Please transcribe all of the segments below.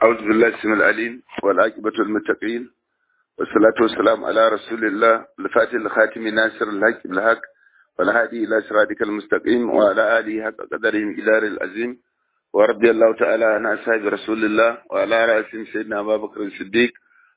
أعوذ بالله السميع العليم والعاقبة المتقين والصلاة والسلام على رسول الله الفاتح الخاتم ناصر الحق بالحق والهادي إلى صراطك المستقيم وعلى آله حق قدره إدار العظيم ورضي الله تعالى عن أصحاب رسول الله وعلى رأسهم سيدنا أبا بكر الصديق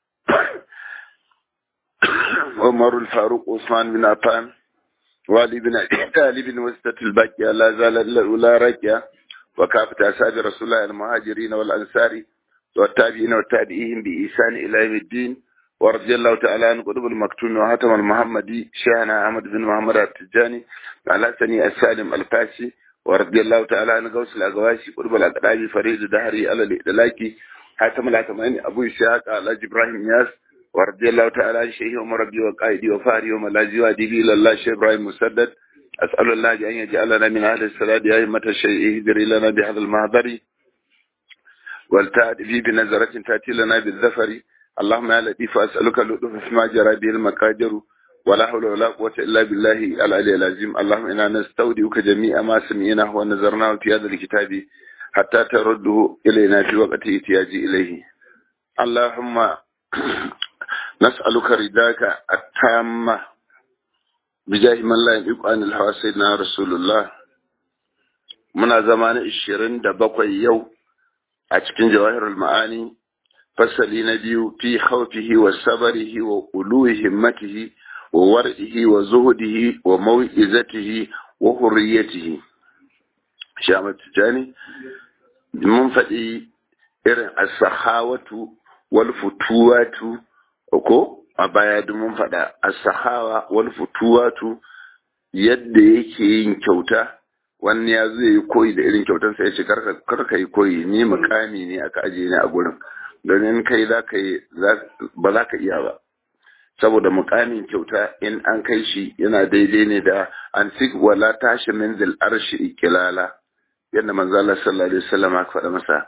عمر الفاروق عثمان بن عفان وعلي بن علي بن وسطة الباقية لا زال الأولى راكية وكافة أصحاب رسول الله المهاجرين والأنصار والتابعين والتابعين بإحسان إلى يوم الدين ورضي الله تعالى عن قطب المكتوم وهاتم المحمدي شيخنا أحمد بن محمد التجاني على سني السالم الفاسي ورضي الله تعالى عن غوث الأغواشي قطب الأقرابي فريد دهري على الإدلاكي حاتم الأتماني أبو إسحاق على إبراهيم ياس ورضي الله تعالى عن شيخ ومربي وقائدي وفاري وملاذي وأديبي إلى الله شيخ إبراهيم مسدد أسأل الله أن يجعلنا من أهل السلاد يا أئمة الشيء اهدري لنا بهذا المهدر والتأتي بنظرة تأتي لنا بالذفر اللهم يا لطيف أسألك اللطف فيما جرى به المقادر ولا حول ولا قوة إلا بالله العلي العظيم اللهم إنا نستودعك جميع ما سمعناه ونظرناه في هذا الكتاب حتى ترده إلينا في وقت احتياج إليه اللهم نسألك رداك التامة بجاه من لا يليق عن الهوى سيدنا رسول الله muna zama na ishirin da bakwai yau a cikin jawahirul ma'ani fasali na biyu fi khawfihi wa sabarihi wa uluhi himmatihi wa war'ihi wa zuhudihi wa mau'izatihi wa hurriyatihi shamat tijani mun faɗi irin as-sahawatu wal futuwatu ko a baya duk mun faɗa as-sahawa wal futuwatu yadda yake yin kyauta wani ya zai yi koyi da irin kyautar sai ya ce kar ka yi koyi ni mukami ne aka ajiye ni a gurin don in kai za ka yi ba za ka iya ba saboda mukamin kyauta in an kai shi yana daidai ne da an sik wala tashi min zil arshi ikilala yadda manzo Allah sallallahu alaihi wasallam aka faɗa masa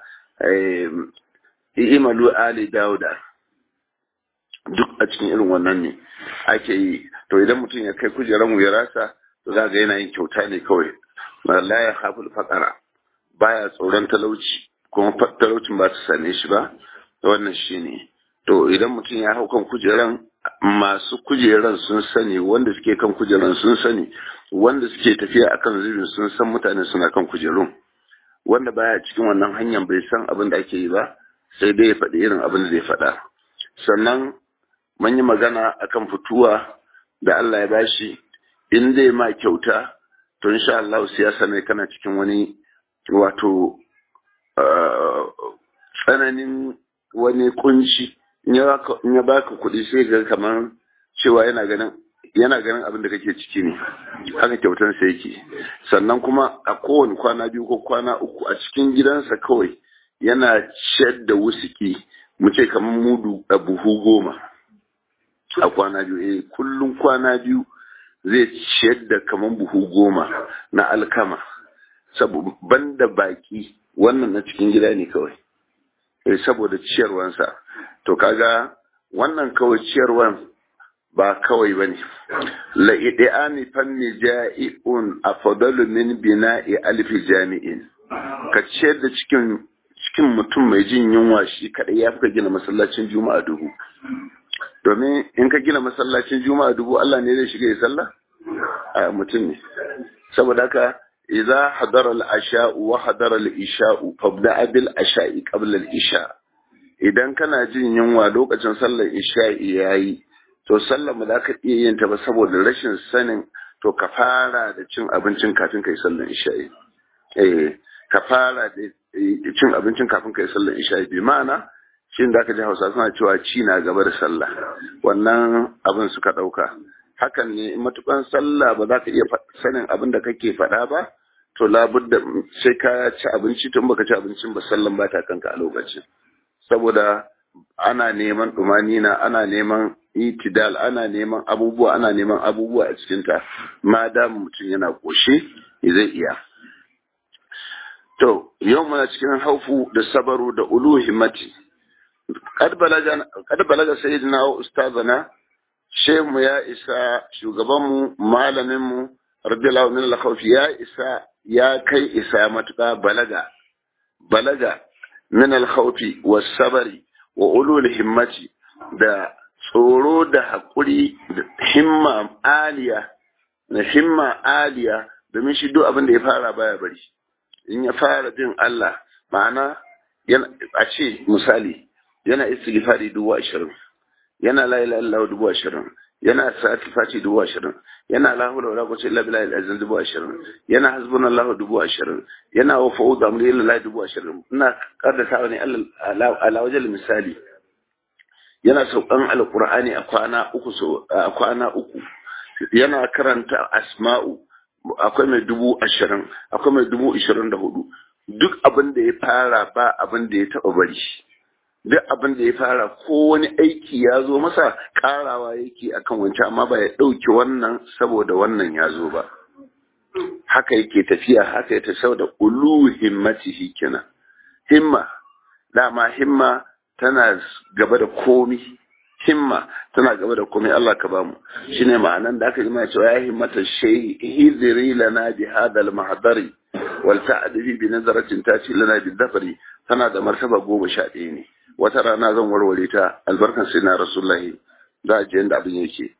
imalu ali dauda duk a cikin irin wannan ne ake yi to idan mutum ya kai kujeran wuyarasa to za ga yana yin kyauta ne kawai la ya haful faƙara baya tsoron talauci kuma talaucin ba su same shi ba wannan shi ne to idan mutum ya hau kan kujeran masu kujeran sun sani wanda suke kan kujeran sun sani wanda suke tafiya akan zubin sun san mutane suna kan kujerun wanda baya cikin wannan hanyar bai san abin da ake yi ba sai dai ya faɗi irin abin da zai faɗa sannan mun yi magana akan fituwa da Allah ya bashi in zai ma kyauta to insha Allah siyasa ne kana cikin wani wato tsananin wani kunci in ya baka kuɗi sai ga kamar cewa yana ganin yana ganin abin da kake ciki ne haka kyautan sa yake sannan kuma a kowane kwana biyu ko kwana uku a cikin gidansa kawai yana ciyar da wusiki mu ce kamar mudu a buhu goma a kwana biyu eh kullum kwana biyu zai ciyar da kaman buhu goma na alkama banda baki wannan na cikin gida ne kawai eh saboda ciyarwansa to kaga wannan kawai ciyarwan ba kawai bane la idani fanni ja'iun afdalu min bina'i alfi jami'in ka ciyar da cikin cikin mutum mai jin yunwa shi kadai ya fi gina masallacin juma'a dubu domin in ka gina masallacin juma'a dubu Allah ne zai shiga ya sallah a mutum ne saboda haka idza hadara al-asha wa hadara al-isha fabda bil asha'i qabla al-isha idan kana jin yunwa lokacin sallar isha yayi to sallar mu zaka iya yin ta ba saboda rashin sanin to ka fara da cin abincin kafin kai sallar isha eh ka fara da cin abincin kafin kai sallar isha bi ma'ana shi da aka ji hausa suna cewa ci na gaba da sallah wannan abin suka ɗauka hakan ne matukan sallah ba za ka iya sanin abin da kake faɗa ba to labudda sai ka ci abinci tun baka ci abincin ba sallan ba ta kanka a lokacin saboda ana neman na ana neman itidal ana neman abubuwa ana neman abubuwa a cikinta ma da mutum yana koshe zai iya to yau muna cikin haufu da sabaru da ulu himmati kad balaga sayyidina wa ustazana shehu ya isa shugabanmu malaminmu radiyallahu min al ya isa ya kai isa matuƙa balaga balaga min al-khawfi was-sabri wa ulul himmati da tsoro da haƙuri da himma aliya na himma aliya domin shi duk abin da ya fara baya bari in ya fara bin Allah ma'ana a ce misali yana istighfari dubu ashirin yana la ilaha illallah dubu ashirin yana sati fati dubu ashirin yana la hawla wala quwwata illa billahi al-azim dubu ashirin yana hasbunallahu dubu ashirin yana wa fa'ud amri lillahi dubu ashirin ina kaddata ne ala wajal misali yana saukan alqur'ani a kwana uku so a kwana uku yana karanta asma'u akwai mai dubu ashirin akwai mai dubu ashirin da hudu duk abin da ya fara ba abin da ya taba bari duk abin da ya fara ko wani aiki ya zo masa karawa yake akan wancan amma ba ya ɗauki wannan saboda wannan ya zo ba haka yake tafiya haka ya tafi da ulu himmatihi kenan himma dama himma tana gaba da komi himma tana gaba da komai Allah ka bamu shine ma'anan da aka yi mai cewa ya himmata shay hidri lana bi hadha al mahdari wal ta'dibi bi nazaratin tati lana bi dhafari tana da martaba goma sha ɗaya ne wata rana zan warware ta albarkan sai na rasulullahi za a je inda abin yake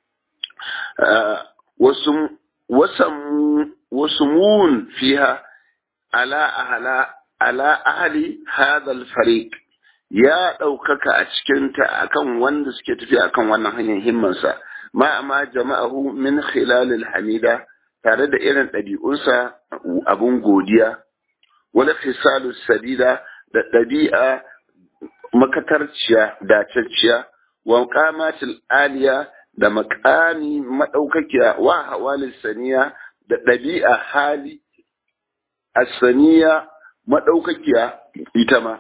wasu wasan wasu mun fiha ala ahla ala ahli hadha al fariq ya ɗaukaka a cikinta akan wanda suke tafi akan wannan hanyar himmansa ma amma jama'ahu min khilalil hamida tare da irin ɗabi'unsa abun godiya wala fisalu sadida da ɗabi'a makatarciya dacacciya wa qamatil aliya da makami madaukakiya wa hawalil saniya da ɗabi'a hali asaniya madaukakiya ita ma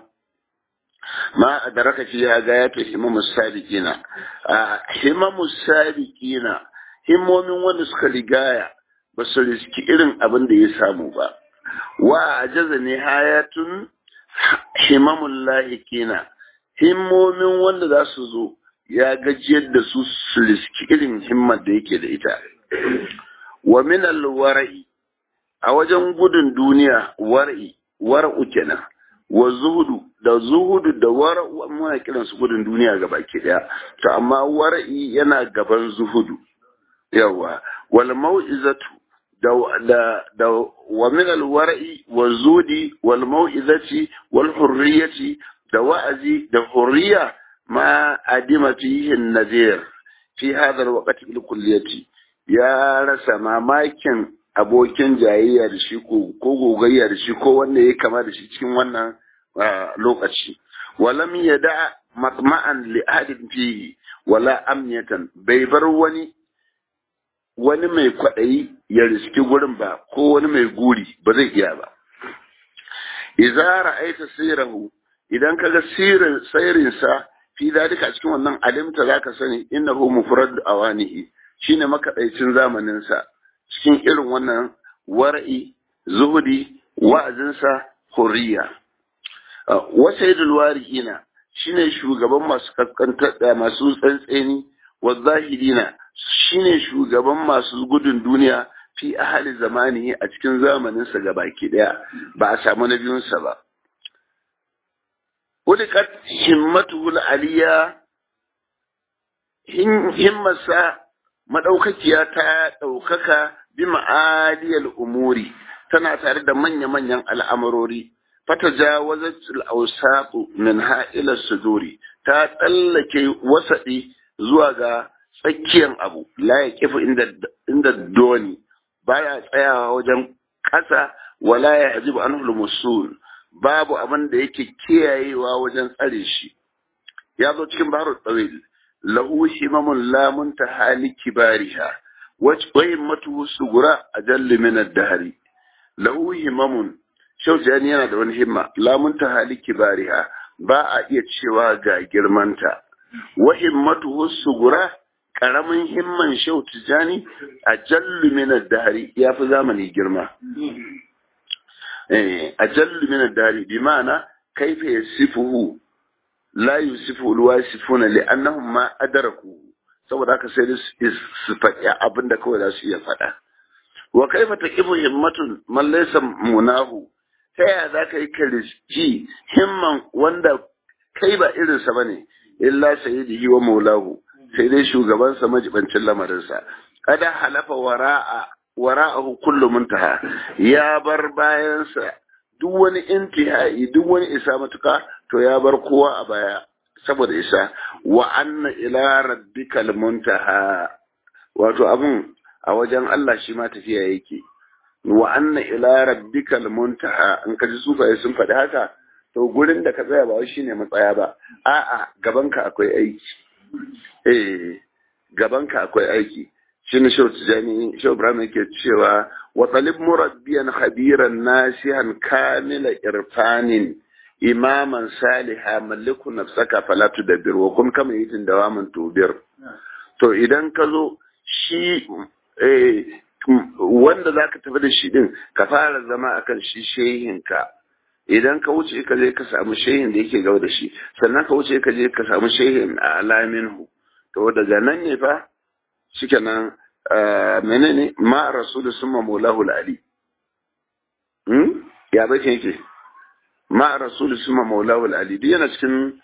ma adraka fiha gayatu himamus sabiqina himamus sabiqina himmomin wanda suka rigaya ba su riski irin abin da ya samu ba wa ajaza ne hayatun himamul lahikina himmomin wanda za su zo ya gajiyar da su su riski irin himmar da yake da ita wa min alwara'i a wajen gudun duniya war'i war'u kenan wa zuhudu da zuhudu da wara'u muna kiran su gudun duniya ga baki daya to amma war'i yana gaban zuhudu yawa wal mau'izatu da da da wa min al war'i wa zudi wal mau'izati wal hurriyati da wa'azi da hurriya ma adima fihi an-nadir fi hadha al-waqt bil kulliyati ya rasa mamakin abokin jayayya da shi ko gogayya da shi ko wanda ya kama da shi cikin wannan lokaci walam yada matma'an li ahadin fihi wala amniyatan bai bar wani wani mai kwaɗayi ya riski gurin ba ko wani mai guri ba zai iya ba idza ra'aita sirahu idan kaga sirin sairin sa fi dalika a cikin wannan alimta zaka sani innahu mufrad awanihi shine makaɗaicin zamanin sa cikin irin wannan war'i zuhudi wa'azinsa hurriya wasaidul warihina shine shugaban masu kaskantar da masu tsantseni wa zahirina shine shugaban masu gudun duniya fi ahali zamani a cikin zamaninsa ga baki daya ba a samu na biyunsa ba ulikat himmatuhul aliya himmarsa madaukakiya ta daukaka bi ma'aliyal umuri tana tare da manya-manyan al'amurori fatajawazat al-awsaq minha ila suduri ta tsallake wasadi zuwa ga tsakiyar abu la yaqifu inda inda doni baya tsayawa wajen kasa wala ya yajibu anhu musul babu abin da yake kiyayewa wajen tsare shi ya zo cikin baharul tawil lahu himamun la muntaha li kibariha wa himmatuhu sugura ajallu min ad-dahri lahu himamun shaujani yana da wani himma lamunta hali kibariha ba a iya cewa ga girmanta wa himmatuhu sugura karamin himman shau tijani a jallu min ad-dahri ya fi zamani girma eh a jallu min ad-dahri bi ma'ana kaifa yasifuhu la yusifu al-wasifuna li'annahum ma adraku saboda haka sai su faɗi abinda kawai za su iya faɗa wa kaifa taqifu himmatun man laysa munahu ta yaya za ka yi ka riski himman wanda kai ba irinsa ba ne illa sayyidihi wa maulahu sai dai shugabansa majibancin lamarinsa kada halafa wara'a wara'ahu kullu muntaha ya bar bayansa duk wani intihai duk wani isa matuka to ya bar kowa a baya saboda isa wa anna ila rabbikal muntaha wato abun a wajen Allah shi ma tafiya yake wa anna ila rabbikal muntaha in ka ji sufaye sun faɗi haka to gurin da ka tsaya ba wai shine matsaya ba a'a gabanka akwai aiki eh gabanka akwai aiki shine shau tijani shau ibrahim yake cewa wa talib murabbiyan khabiran nasihan kamila irfanin imaman saliha maliku nafsaka fala tudabbir wa kun kama yitin dawaman tubir to idan ka zo shi wanda za ka tafi da shi din ka fara zama akan shi shehinka idan ka wuce ka je ka samu shehin da yake gaba da shi sannan ka wuce ka je ka samu shehin a alaminhu to daga nan ne fa shike nan menene ma rasulu summa maulahu ali hmm ya bace yake ma rasulu summa maulahu ali duk yana cikin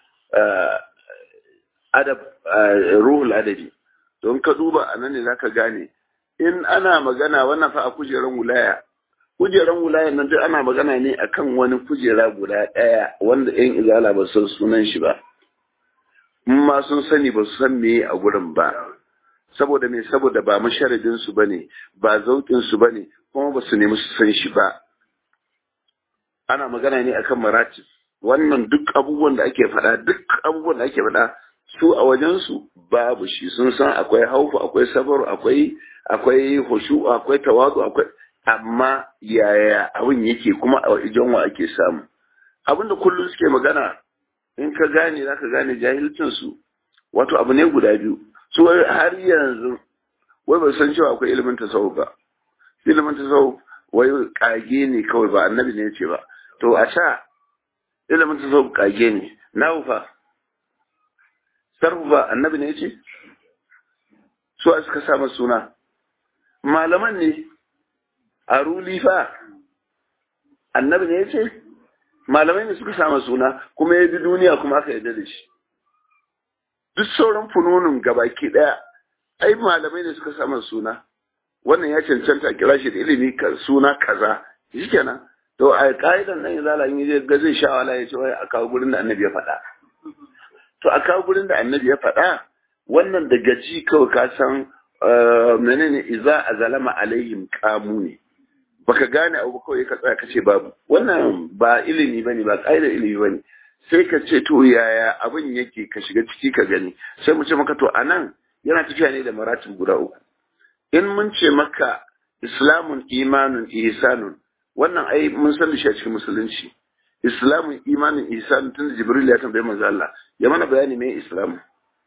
adab ruhul adabi don ka duba anan ne zaka gane in ana magana wannan fa a kujeran wulaya kujeran wulayan nan duk ana magana ne akan wani kujera guda ɗaya wanda yan izala ba san sunan shi ba in ma sun sani ba su san me a gurin ba saboda me saboda ba masharadin su bane ba zaukin su bane kuma ba su nemi su san shi ba ana magana ne akan maratib wannan duk abubuwan da ake faɗa duk abubuwan da ake faɗa su a wajen su babu shi sun san akwai haufu akwai sabaru akwai akwai hushu akwai tawadu akwai amma yaya abin yake kuma a wajen wa ake samu abinda kullum suke magana in ka gane za ka gane jahilcin su wato abu ne guda biyu su har yanzu wai ba san cewa akwai ilimin tasawuf ba ilimin tasawuf wai kage ne kawai ba annabi ne ce ba to a sha ilimin tasawuf kage ne na fa sarfu ba annabi ne ce su a suka sa suna malaman ne a ruli fa annabi ne ya ce malamai ne suka sama suna kuma ya bi duniya kuma aka yarda da shi duk sauran funonin gabaki daya ai malamai ne suka sama suna wannan ya cancanta kira shi da ilimi suna kaza shikenan to a ka'idan nan izala in je ga zai sha wala ya ce wai a kawo gurin da annabi ya faɗa to a kawo gurin da annabi ya faɗa wannan da gaji kawai ka san menene iza a zalama alaihim kamu ne baka gane abu kawai ka tsaya kace babu wannan ba ilimi bane ba ƙa'idar ilimi bane sai ka ce to yaya abin yake ka shiga ciki ka gani sai mu ce maka to anan yana tafiya ne da maratib guda uku in mun ce maka islamun imanun ihsanun wannan ai mun san shi a cikin musulunci islamun imanun ihsanun tun da jibril ya tambaye manzo Allah ya mana bayani me islamu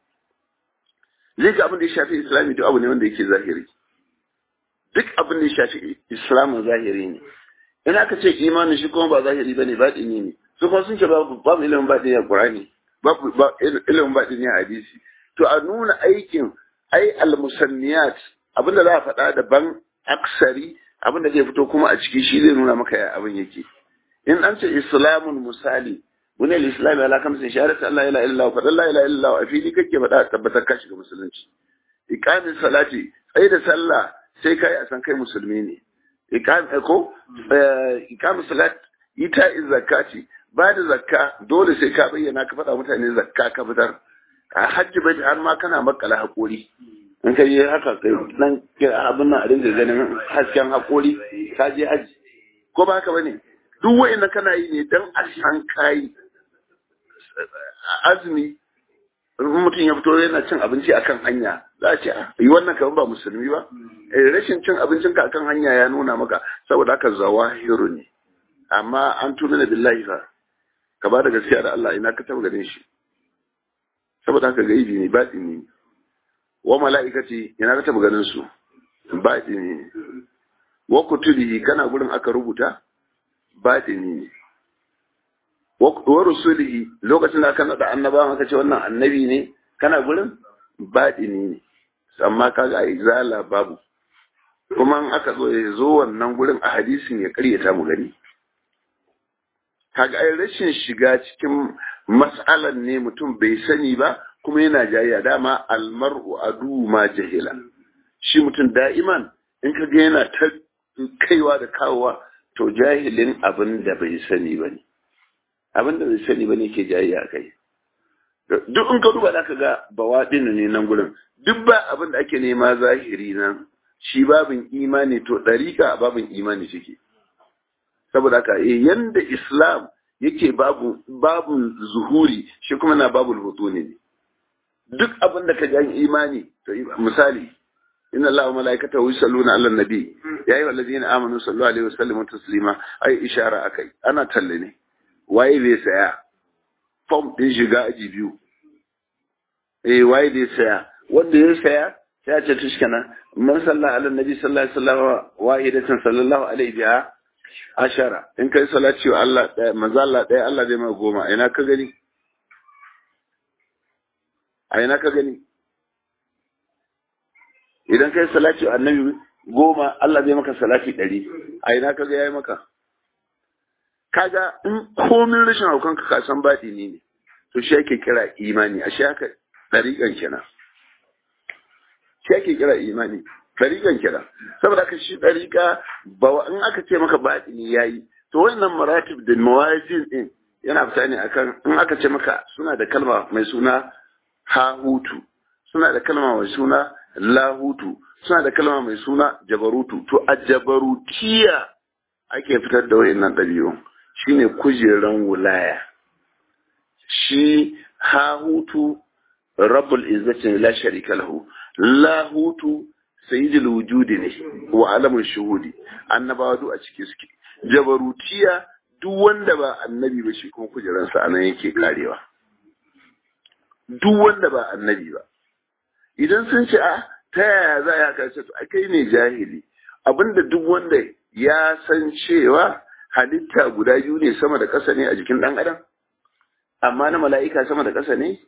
zai ga abin da ya shafi islami duk abu ne wanda yake zahiri duk abin da ya shafi islamin zahiri ne in aka ce imanin shi kuma ba zahiri bane baɗini ne su kuma sun ce babu babu ilimin baɗini a qur'ani babu ilimin baɗini a hadisi to a nuna aikin ai al-musanniyat abin da za a faɗa daban aksari abin da zai fito kuma a ciki shi zai nuna maka ya abin yake in an ce islamun misali wani al-islam ala kamsin shahadatu Allah ila illa fa la ilaha illa a fili kake faɗa tabbatar ka shiga musulunci iqamin salati sai da sallah sai kai a san kai musulmi ne iqam ko iqamin salat ita zakati ba da zakka dole sai ka bayyana ka faɗa mutane zakka ka fitar a hajji bai har ma kana makala hakuri in ka yi haka kai nan abin nan a dinga ganin hasken hakuri ka je haji ko ba haka bane duk wa'in kana yi ne dan a san kai azumi mutum ya fito yana cin abinci akan hanya za a ce yi wannan kamar ba musulmi ba rashin cin abincin ka akan hanya ya nuna maka saboda haka zawahiru ne amma an tuna da billahi fa ka ba da gaskiya da Allah ina ka taba ganin shi saboda haka gaibi ne baɗi ne wa mala'ikati ina ka taba ganin su baɗi ne wa kutubihi kana gurin aka rubuta baɗi ne wa rusulihi lokacin da aka nada annabawan aka ce wannan annabi ne kana gurin baɗini ne amma kaga a izala babu kuma in aka zo ya zo wannan gurin a hadisin ya karyata mu gani kaga ai rashin shiga cikin mas'alan ne mutum bai sani ba kuma yana jayya dama almar'u adu ma jahila shi mutum da'iman in ka ga yana ta kaiwa da kawowa to jahilin abin da bai sani ba ne abin da bai sani ba ne ke jayya kai duk in ka duba da ka ga bawaɗin ne nan gurin duk ba abin da ake nema zahiri nan shi babin imani to ɗariƙa babin imani shike saboda haka eh yanda islam yake babu babu zuhuri shi kuma na babu hutuni ne duk abin da ka ji imani to misali inna allaha wa malaikatahu yusalluna ala nabi ya ayyuhal ladina amanu sallu alaihi wa sallimu taslima ai ishara akai ana talle ne waye bai saya form din shiga aji biyu eh waye bai saya wanda ya saya sai ya ce tushkana man salla ala nabi sallallahu alaihi wasallam wahidatan sallallahu alaihi biha ashara in kai salati wa Allah ɗaya manzo Allah ɗaya Allah zai mai goma ina ka gani a ina ka gani idan kai salati wa annabi goma Allah zai maka salati ɗari a ina ka ga yayi maka kaga in komin rashin haukan ka san baɗi ne ne to shi ake kira imani a shi haka ɗariƙan kenan shi ake kira imani ɗariƙan kenan saboda haka shi ɗariƙa ba in aka ce maka baɗini yayi to wannan maratib da mawazin din yana fita ne akan in aka ce maka suna da kalma mai suna hahutu suna da kalma mai suna lahutu suna da kalma mai suna jabarutu to a jabarutiya ake fitar da wayannan ɗabi'u shine kujeran wulaya shi hahutu rabbul izzati la sharika lahu lahutu sayyidul wujudi ne wa alamun shuhudi annabawa duk a ciki suke jabarutiya duk wanda ba annabi ba shi kuma kujeransa anan yake karewa duk wanda ba annabi ba idan sun ce a ta yaya za a karshe to kai ne jahili abinda duk wanda ya san cewa halitta guda biyu ne sama da ƙasa ne a jikin ɗan adam amma na mala'ika sama da ƙasa ne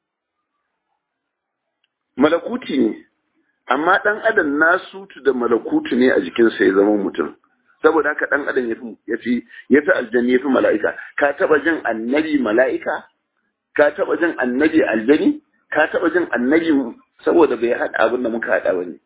malakuti ne amma ɗan adam nasutu da malakutu ne a jikinsa ya zama mutum saboda haka ɗan adam ya fi ya fi aljani ya fi mala'ika ka taɓa jin annabi mala'ika ka taɓa jin annabi aljani ka taɓa jin annabi saboda bai haɗa abin da muka haɗa wani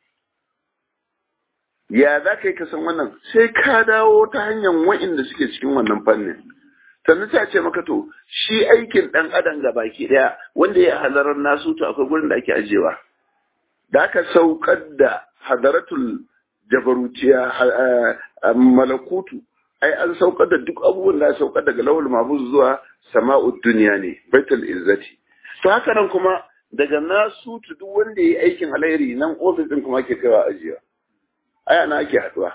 ya za ka yi ka san wannan sai ka dawo ta hanyar wa'inda suke cikin wannan fannin sannan ta ce maka to shi aikin ɗan adam ga baki ɗaya wanda ya halarar nasu to akwai gurin da ake ajewa da aka saukar da hadaratul jabarutiya malakutu ai an saukar da duk abubuwan da saukar daga lawal mabuz zuwa sama'ud duniya ne baitul izzati to haka nan kuma daga nasu duk wanda ya yi aikin alheri nan ofis din kuma ake kaiwa ajiya ai ana ake haduwa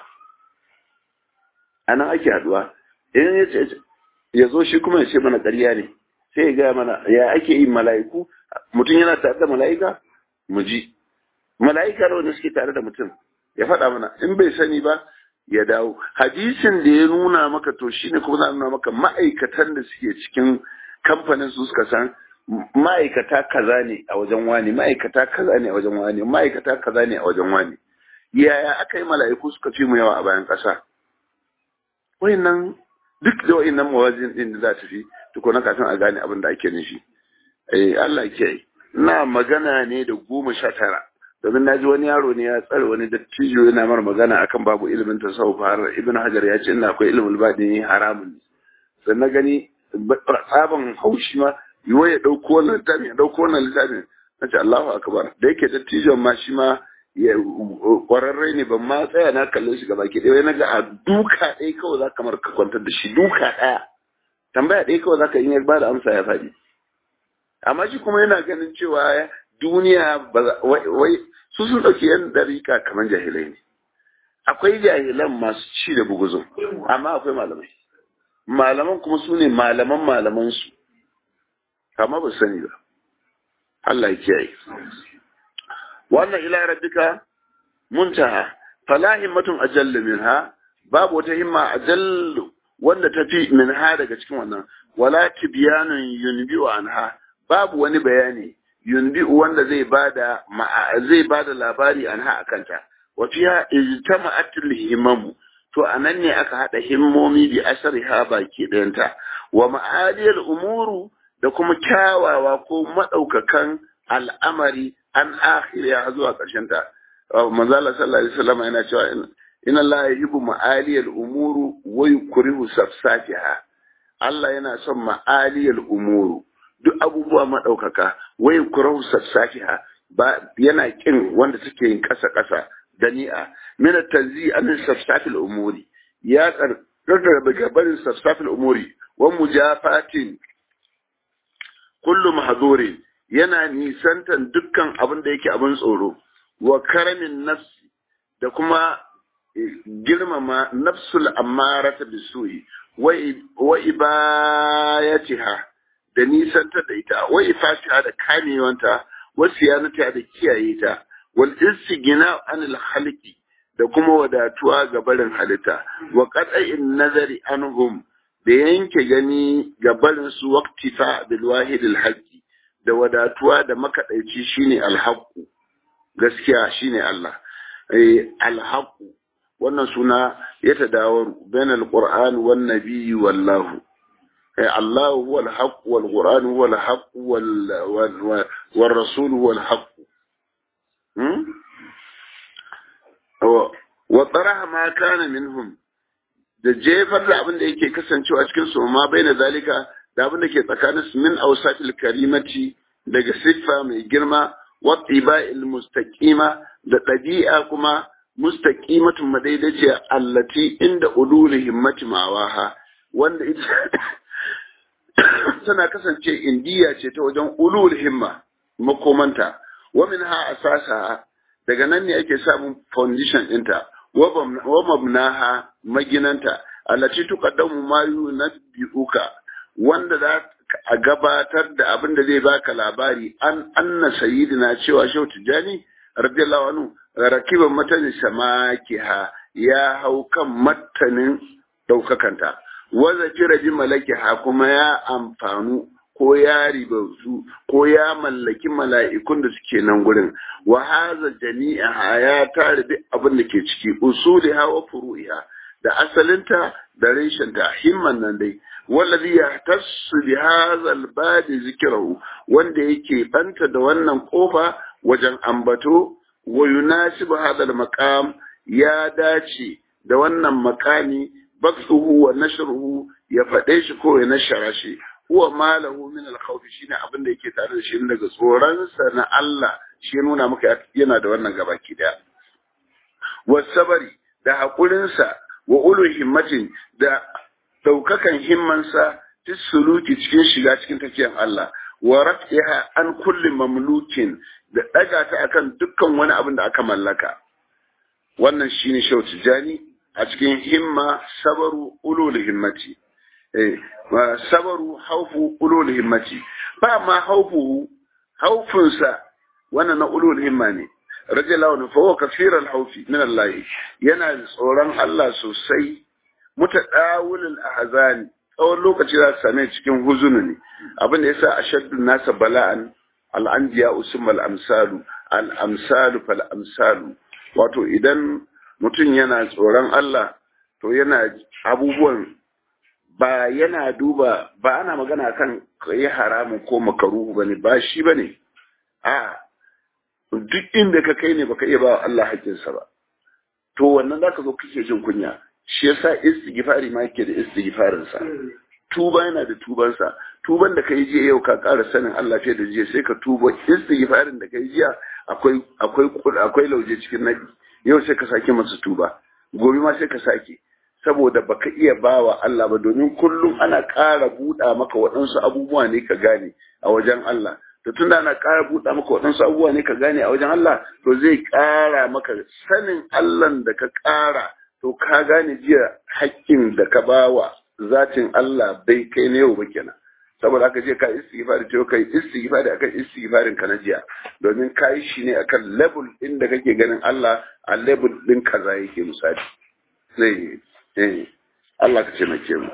ana ake haduwa in ya ce ya zo shi kuma ya ce mana ƙarya ne sai ya gaya mana ya ake yin mala'iku mutum yana tare da mala'ika mu ji mala'ika da wanda suke tare da mutum ya faɗa mana in bai sani ba ya dawo hadisin da ya nuna maka to shine kuma za nuna maka ma'aikatan da suke cikin kamfanin su suka san ma'aikata kaza ne a wajen wani ma'aikata kaza ne a wajen wani ma'aikata kaza ne a wajen wani yaya aka yi mala'iku suka fi mu yawa a bayan ƙasa wayannan duk da wayannan mawazin din da za ta fi tukuna kafin a gane abin da ake nufi eh Allah ke na magana ne da goma sha tara domin na ji wani yaro ne ya tsare wani dattijo yana mara magana akan babu ilimin tasawuf har ibn hajar ya ce ina akwai ilimin baɗini haramun sai na gani tsaban haushi ma yiwa ya ɗauko wannan littafin ya ɗauko wannan littafin na ce Allahu akbar da yake dattijon ma shi ma kwararre ne ban ma tsaya na kallon shi gaba ke ɗaya na ga a duka ɗaya kawai za kamar ka kwantar da shi duka ɗaya tambaya ɗaya kawai za ka yi ba da amsa ya faɗi amma shi kuma yana ganin cewa duniya wai su sun ɗauki yan ɗarika kamar jahilai ne akwai jahilan masu ci da buguzun amma akwai malamai malaman kuma su ne malaman malamansu amma ba sani ba Allah ya kiyaye wannan ila rabbika muntaha fala himmatun ajallu minha babu wata himma ajallu wanda tafi minha daga cikin wannan wala tibyanun yunbi'u anha babu wani bayani yunbi'u wanda zai bada zai bada labari anha akanta wa fiha ijtama'at al-himamu to anan ne aka hada himmomi bi asariha baki ɗayanta wa ma'aliyar umuru da kuma kyawawa ko madaukakan al'amari an akhiriya zuwa ƙarshen ta manzo Allah sallallahu alaihi wasallam yana cewa inna Allah yuhibbu ma'aliyal umuru wa yukrihu safsafiha Allah yana son ma'aliyal umuru duk abubuwa madaukaka wa yukrihu safsafiha ba yana kin wanda suke yin kasa kasa dani'a min at-tanzi an safsafil umuri ya karkar daga barin safsafil umuri wa mujafatin kullu mahzurin yana nisantan dukkan abin da yake abin tsoro wa karamin nafsi da kuma girmama nafsul ammarata bisuyi wa ibayatiha da nisanta da ita wa ifatiha da kamewanta wa siyanata da kiyaye ta wal istigina anil khalqi da kuma wadatuwa ga barin halitta wa qat'in nazari anhum da yanke gani ga barin su waqtifa bil wahid al haqqi da wadatuwa da makadaici shine al haqqu gaskiya shine Allah eh al haqqu wannan suna ya tadawar bain alquran wan nabiy wallahu eh Allah huwa alhaq wal quran huwa alhaq wal wal rasul huwa alhaq hmm wa taraha ma kana minhum da jefar da abin da yake kasancewa cikin su ma baina zalika da abin da ke tsakanin su min awsatil karimati daga siffa mai girma wa tiba'il mustaqima da ɗabi'a kuma mustaqimatun madaidaciya allati inda ulul himmati mawaha wanda ita tana kasance indiya ce ta wajen ulul himma makomanta wa minha asasa daga nan ne ake samun foundation ɗinta wa mabnaha maginanta allati tuqaddamu ma yunabbi'uka wanda za a gabatar da abin da zai baka labari an anna sayyidina cewa shehu tijani radiyallahu anhu rakiban matanin samakiha ya hau kan matanin daukakanta waza jira bi malakiha kuma ya amfanu ko ya ribautu ko ya mallaki mala'ikun da suke nan gurin wa haza jami'a ya tare duk abin da ke ciki usuliha wa furu'iha da asalinta da reshenta himman nan dai wallazi yahtassu bi hadha al zikrahu wanda yake banta da wannan kofa wajen ambato wa yunasibu hadha al-maqam ya dace da wannan makami baksuhu wa nashruhu ya faɗe shi ko ya nashara shi huwa malahu min al-khawf shine abin da yake tare da shi daga tsoron sa na Allah shi nuna maka yana da wannan gabaki daya wasabari da hakurin sa wa ulu himmatin da daukakan himmansa fi suluki cikin shiga cikin tafiyan Allah wa rafiha an kulli mamlukin da daga ta akan dukkan wani abin da aka mallaka wannan shine shau tijani a cikin himma sabaru ulul himmati eh sabaru haufu ulul himmati ba ma haufu haufunsa wannan na ulul himma ne radiyallahu anhu fa huwa kaseer al-hawfi min Allah yana tsoron Allah sosai mutadawil al-ahzan tsawon lokaci za su same cikin huzunu ne abin da yasa ashaddu nasa bala'an al-anbiya usum al-amsalu al-amsalu fal amsalu wato idan mutum yana tsoron Allah to yana abubuwan ba yana duba ba ana magana kan yi haramun ko makaruhu bane ba shi bane a duk inda ka kai ne baka iya ba Allah haƙƙinsa ba to wannan zaka zo kake jin kunya shi yasa istighfari ma yake da istighfarin sa tuba yana da tuban sa tuban da kai jiya yau ka ƙara sanin Allah fiye da jiya sai ka tuba istighfarin da kai jiya akwai akwai akwai lauje cikin nadi yau sai ka sake masa tuba gobe ma sai ka sake saboda baka iya bawa Allah ba domin kullum ana ƙara buɗa maka waɗansu abubuwa ne ka gane a wajen Allah to tunda ana ƙara buɗa maka waɗansu abubuwa ne ka gane a wajen Allah to zai ƙara maka sanin Allah da ka ƙara to ka gane jiya haƙƙin da ka bawa zatin Allah bai kai na yau ba kenan saboda haka je ka istighfari to kai istighfari akan istighfarin ka na jiya domin ka yi shi ne akan level din da kake ganin Allah a level din kaza yake misali sai eh Allah ka ce na ke mu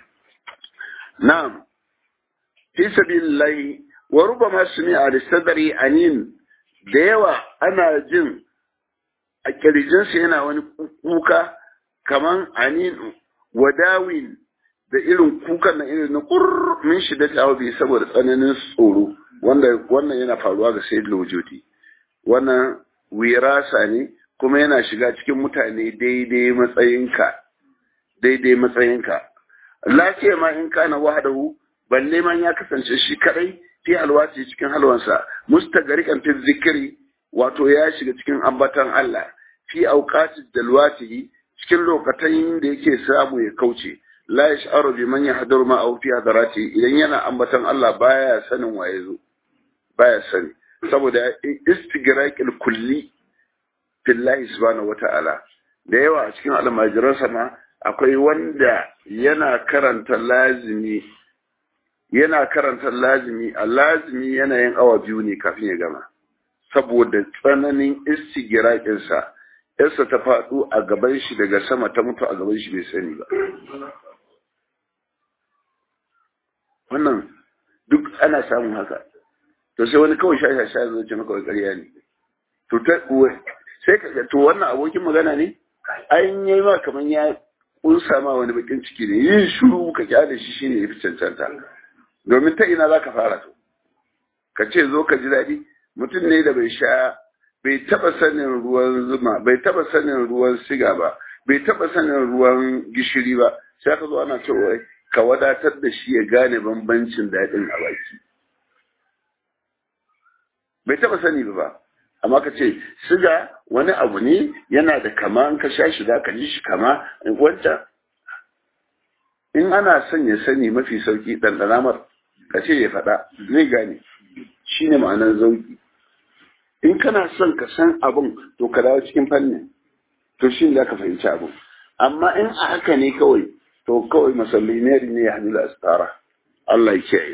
na'am fi sabilillahi wa rubama sumi'a li sadri anin da yawa ana jin a kirjinsa yana wani kuka kaman anin wadawin da irin kukan na irin na kurr min shi da tawabi saboda tsananin tsoro wanda wannan yana faruwa ga sayyid wujudi wannan wirasa ne kuma yana shiga cikin mutane daidai matsayinka daidai matsayinka lafiya ma in kana wahdahu balle man ya kasance shi kadai fi alwati cikin halwansa mustagarikan fi zikiri wato ya shiga cikin ambatan Allah fi auqati dalwati cikin lokacin da yake samu ya kauce la yash'aru bi man yahduru ma aw fi hadarati idan yana ambatan Allah baya sanin waye zo baya sani saboda istigraqil kulli fillahi subhanahu wata'ala da yawa a cikin almajiransa ma akwai wanda yana karanta lazimi yana karanta lazimi a lazimi yana yin awa biyu ne kafin ya gama saboda tsananin istigiraƙinsa yarsa ta faɗo a gaban shi daga sama ta mutu a gaban shi bai sani ba wannan duk ana samun haka to sai wani kawai shashasha zai ce maka ƙarya ne to sai ka to wannan abokin magana ne an yi ma kamar ya kunsa ma wani bakin ciki ne yin shiru ka kyale shi shine yafi cancanta domin ta ina zaka fara to ka ce zo ka ji daɗi mutum ne da bai sha bai taba sanin ruwan zuma bai taba sanin ruwan siga ba bai taba sanin ruwan gishiri ba sai ka zo ana cewa ka wadatar da shi ya gane bambancin daɗin a baki bai taba sani ba amma ka ce siga wani abu ne yana da kama in ka sha shi za ka ji shi kama wancan in ana son ya sani mafi sauki ɗanɗana mar ka ce ya faɗa zai gane shi ne ma'anar zauki in kana son ka san abin to ka dawo cikin fannin to shi ne za ka fahimci abin amma in a haka ne kawai to kawai masallinari ne ya hannu da astara Allah ya kiyaye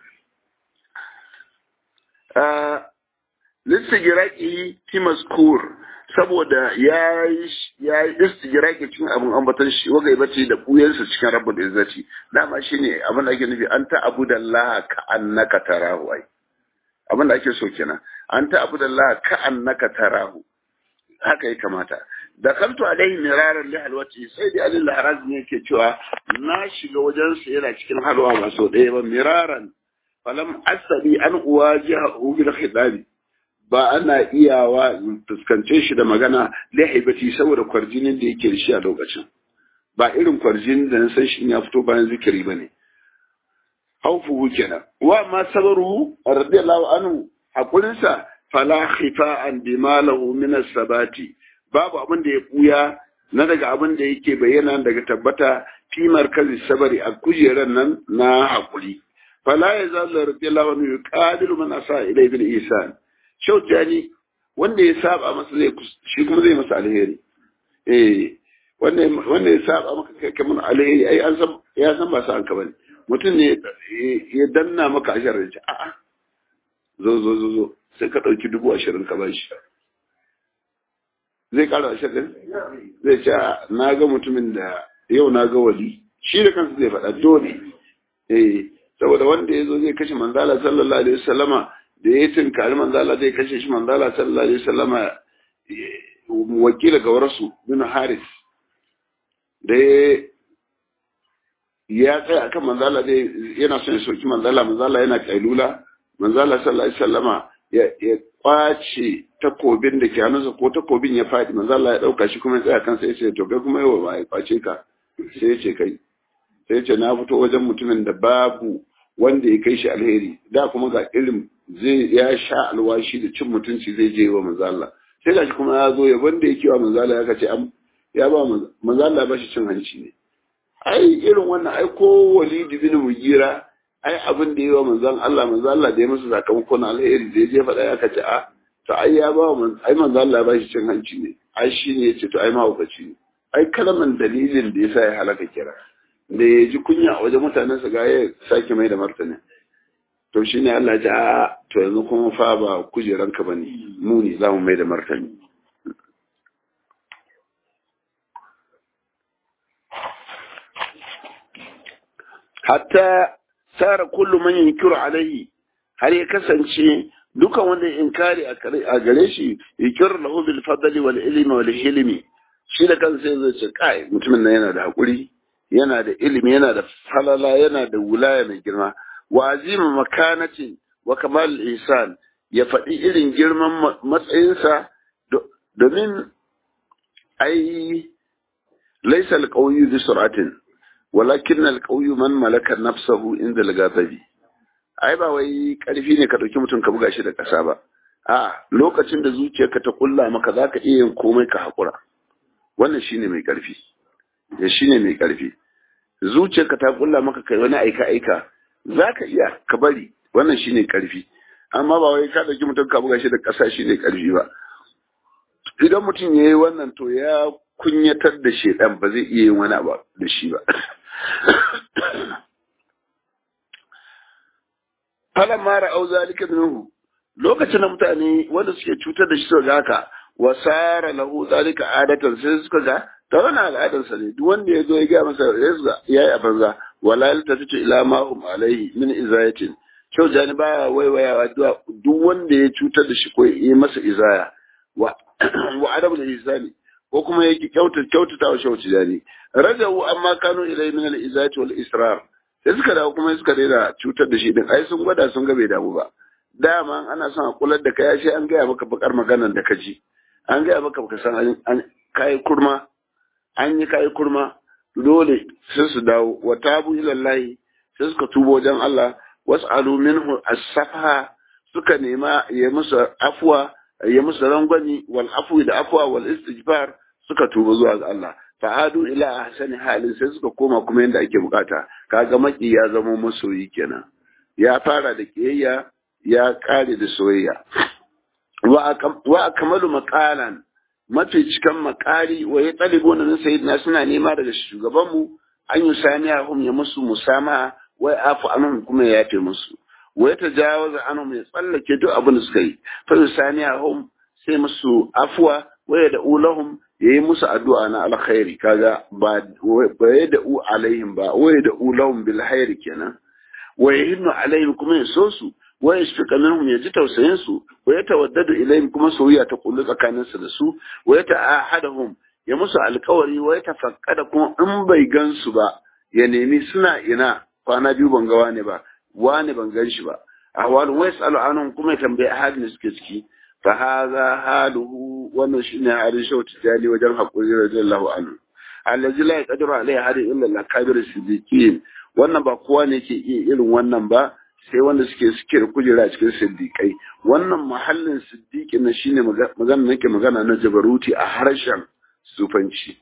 listigiraki fi maskur saboda ya yi istigiraki cikin abin ambatan shi wagai bace da buyansa cikin rabbul izzati dama shine abin da ake nufi an ta abu da Allah ka annaka tarahu ai abin da ake so kenan an ta abu da Allah ka annaka tarahu haka ya kamata da kanto alaihi miraran li halwati sai dai alil haraz ne yake cewa na shiga wajen sa yana cikin halwa ba so ɗaya ba miraran falam asabi an uwajiha bil khitabi ba ana iyawa fuskance shi da magana lahibati saboda kwarjinin da yake da shi a lokacin ba irin kwarjinin da na san shi ya fito bayan zikiri bane haufuhu kenan wa ma sabaru radiyallahu anhu hakurinsa fala khifa'an bima lahu min as-sabati babu abin da ya buya na daga abin da yake bayyana daga tabbata fi markazi sabari a kujeran nan na hakuri fala yazal radiyallahu anhu yuqadiru man asa ila ibn isan shautani wanda ya saba masa zai shi kuma zai masa alheri eh wanda wanda ya saba maka kai kamar alheri ai an san ya san ba sa an ka bane mutum ne ya danna maka ashirin ce a'a zo zo zo zo sai ka ɗauki dubu ashirin ka bashi zai ƙara ashirin zai ce na ga mutumin da yau na ga wali shi da kansa zai faɗa dole eh saboda wanda ya zo zai kashe manzala sallallahu alaihi wasallama da ya tunkari manzala zai kashe shi manzala sallallahu alaihi wasallama wakila ga warasu bin haris da ya tsaya akan manzala zai yana son ya soki manzala manzala yana kailula manzala sallallahu alaihi wasallama ya ya kwace takobin da ke hannunsa ko takobin ya faɗi manzala ya ɗauka shi kuma ya tsaya kansa ya ce to kai kuma yawa ba ya kwace ka sai ya ce kai sai ya ce na fito wajen mutumin da babu wanda ya kai shi alheri da kuma ga irin zai ya sha alwashi da cin mutunci zai je wa manzala sai gashi kuma ya zo ya wanda yake wa manzala ya kace ya ba manzala ba shi cin hanci ne ai irin wannan ai ko walidi bin mugira ai abin da yi wa manzan Allah manzan Allah da ya masa sakamakon alheri da ya je faɗa ya kace a to ai ya ba ai manzan Allah ba shi cin hanci ne ai shi ne ya ce to ai mahaukaci ne ai kalaman dalilin da yasa ya halaka kira da ya ji kunya a wajen mutanen sa ga ya sake mai da martani to shi ne Allah ya to yanzu kuma fa ba kujeranka bane mu ne za mu mai da martani hatta sara kullu man yunkiru alaihi har ya kasance dukan wanda inkari a gare shi yukir lahu bil fadli wal ilmi wal hilmi shi da kansa sai zai ce kai mutumin nan yana da hakuri yana da ilimi yana da falala yana da wulaya mai girma wa azima makanatin wa kamal ihsan ya faɗi irin girman matsayinsa domin ai laisa alqawiyyu bi sur'atin walakin alqawiyyu man malaka nafsahu inda al-ghadabi ai ba wai karfi ne ka dauki mutum ka buga shi da kasa ba a lokacin da zuciyarka ta kulla maka zaka iya yin komai ka hakura wannan shine mai karfi ya shine mai karfi zuciyarka ta kulla maka kai wani aika aika zaka iya ka bari wannan shine karfi amma ba wai ka dauki mutum ka buga shi da kasa shine karfi ba idan mutum yayi wannan to ya kunyatar da shedan ba zai iya yin wani abu da shi ba falan mara au zalika minhu lokacin da mutane wanda suke cutar da shi suka ga haka wa sara lahu zalika adatan sai suka ga ta wani al'adar sa ne duk wanda ya zo ya ga masa ya yi a banza wala ta tace ila ma hum alaihi min izayatin kyau jani baya waiwayawa duk wanda ya cutar da shi ko ya yi masa izaya wa wa adamu da izani ko kuma yake kyautata kyautata wa shauci jani rajawu amma kanu ilai min al-izati wal israr sai suka dawo kuma suka daina cutar da shi din ai sun gwada sun ga bai damu ba dama ana son a kular da kai sai an gaya maka bakar maganar da ka ji an gaya maka baka san an kai kurma an yi kai kurma dole sai su dawo wa tabu ila Allah sai suka tubo wajen Allah was'alu minhu as-safa suka nema ya musu afwa ya musu rangwani wal afwi da afwa wal istighfar suka tuba zuwa ga Allah fa'adu ila ahsani halin sai suka koma kuma yanda ake bukata kaga maki ya zama masoyi kenan ya fara da kiyayya ya kare da soyayya wa akmalu maqalan mafi cikan makari wa ya talibu na sayyidina suna nema daga shugabanmu an yi saniyahum ya musu musama wai afu anhum kuma ya yafe musu wa ya tajawaza anhum ya tsallake duk abin da suka yi fa saniyahum sai musu afwa wa ya da'u lahum yayi musu addu'a na alkhairi kaga ba ba ya da'u alaihim ba wa ya da'u lahum bil khairi kenan wa yahinnu alaihim kuma ya so su wa yashfiqa minhum ya ji tausayin su wa ya tawaddadu ilaihim kuma soyayya ta kullu tsakanin su da su wa ya ta'ahadahum ya musu alkawari wa ya tafakkada kuma in bai gansu ba ya nemi suna ina kwana biyu ban ga wani ba wani ban gan shi ba ahwalu wa yasalu anhum kuma ya tambayi halin da suke ciki fa hadha haluhu wannan shine halin shau tijali wajen hakuri radiyallahu anhu allazi la yaqdiru alaihi hadi illa al-kabir siddiqin wannan ba kowa ne ke iya irin wannan ba sai wanda suke suke da kujera cikin siddiqai wannan mahallin siddiqi na shine magana nake magana na jabaruti a harshen sufanci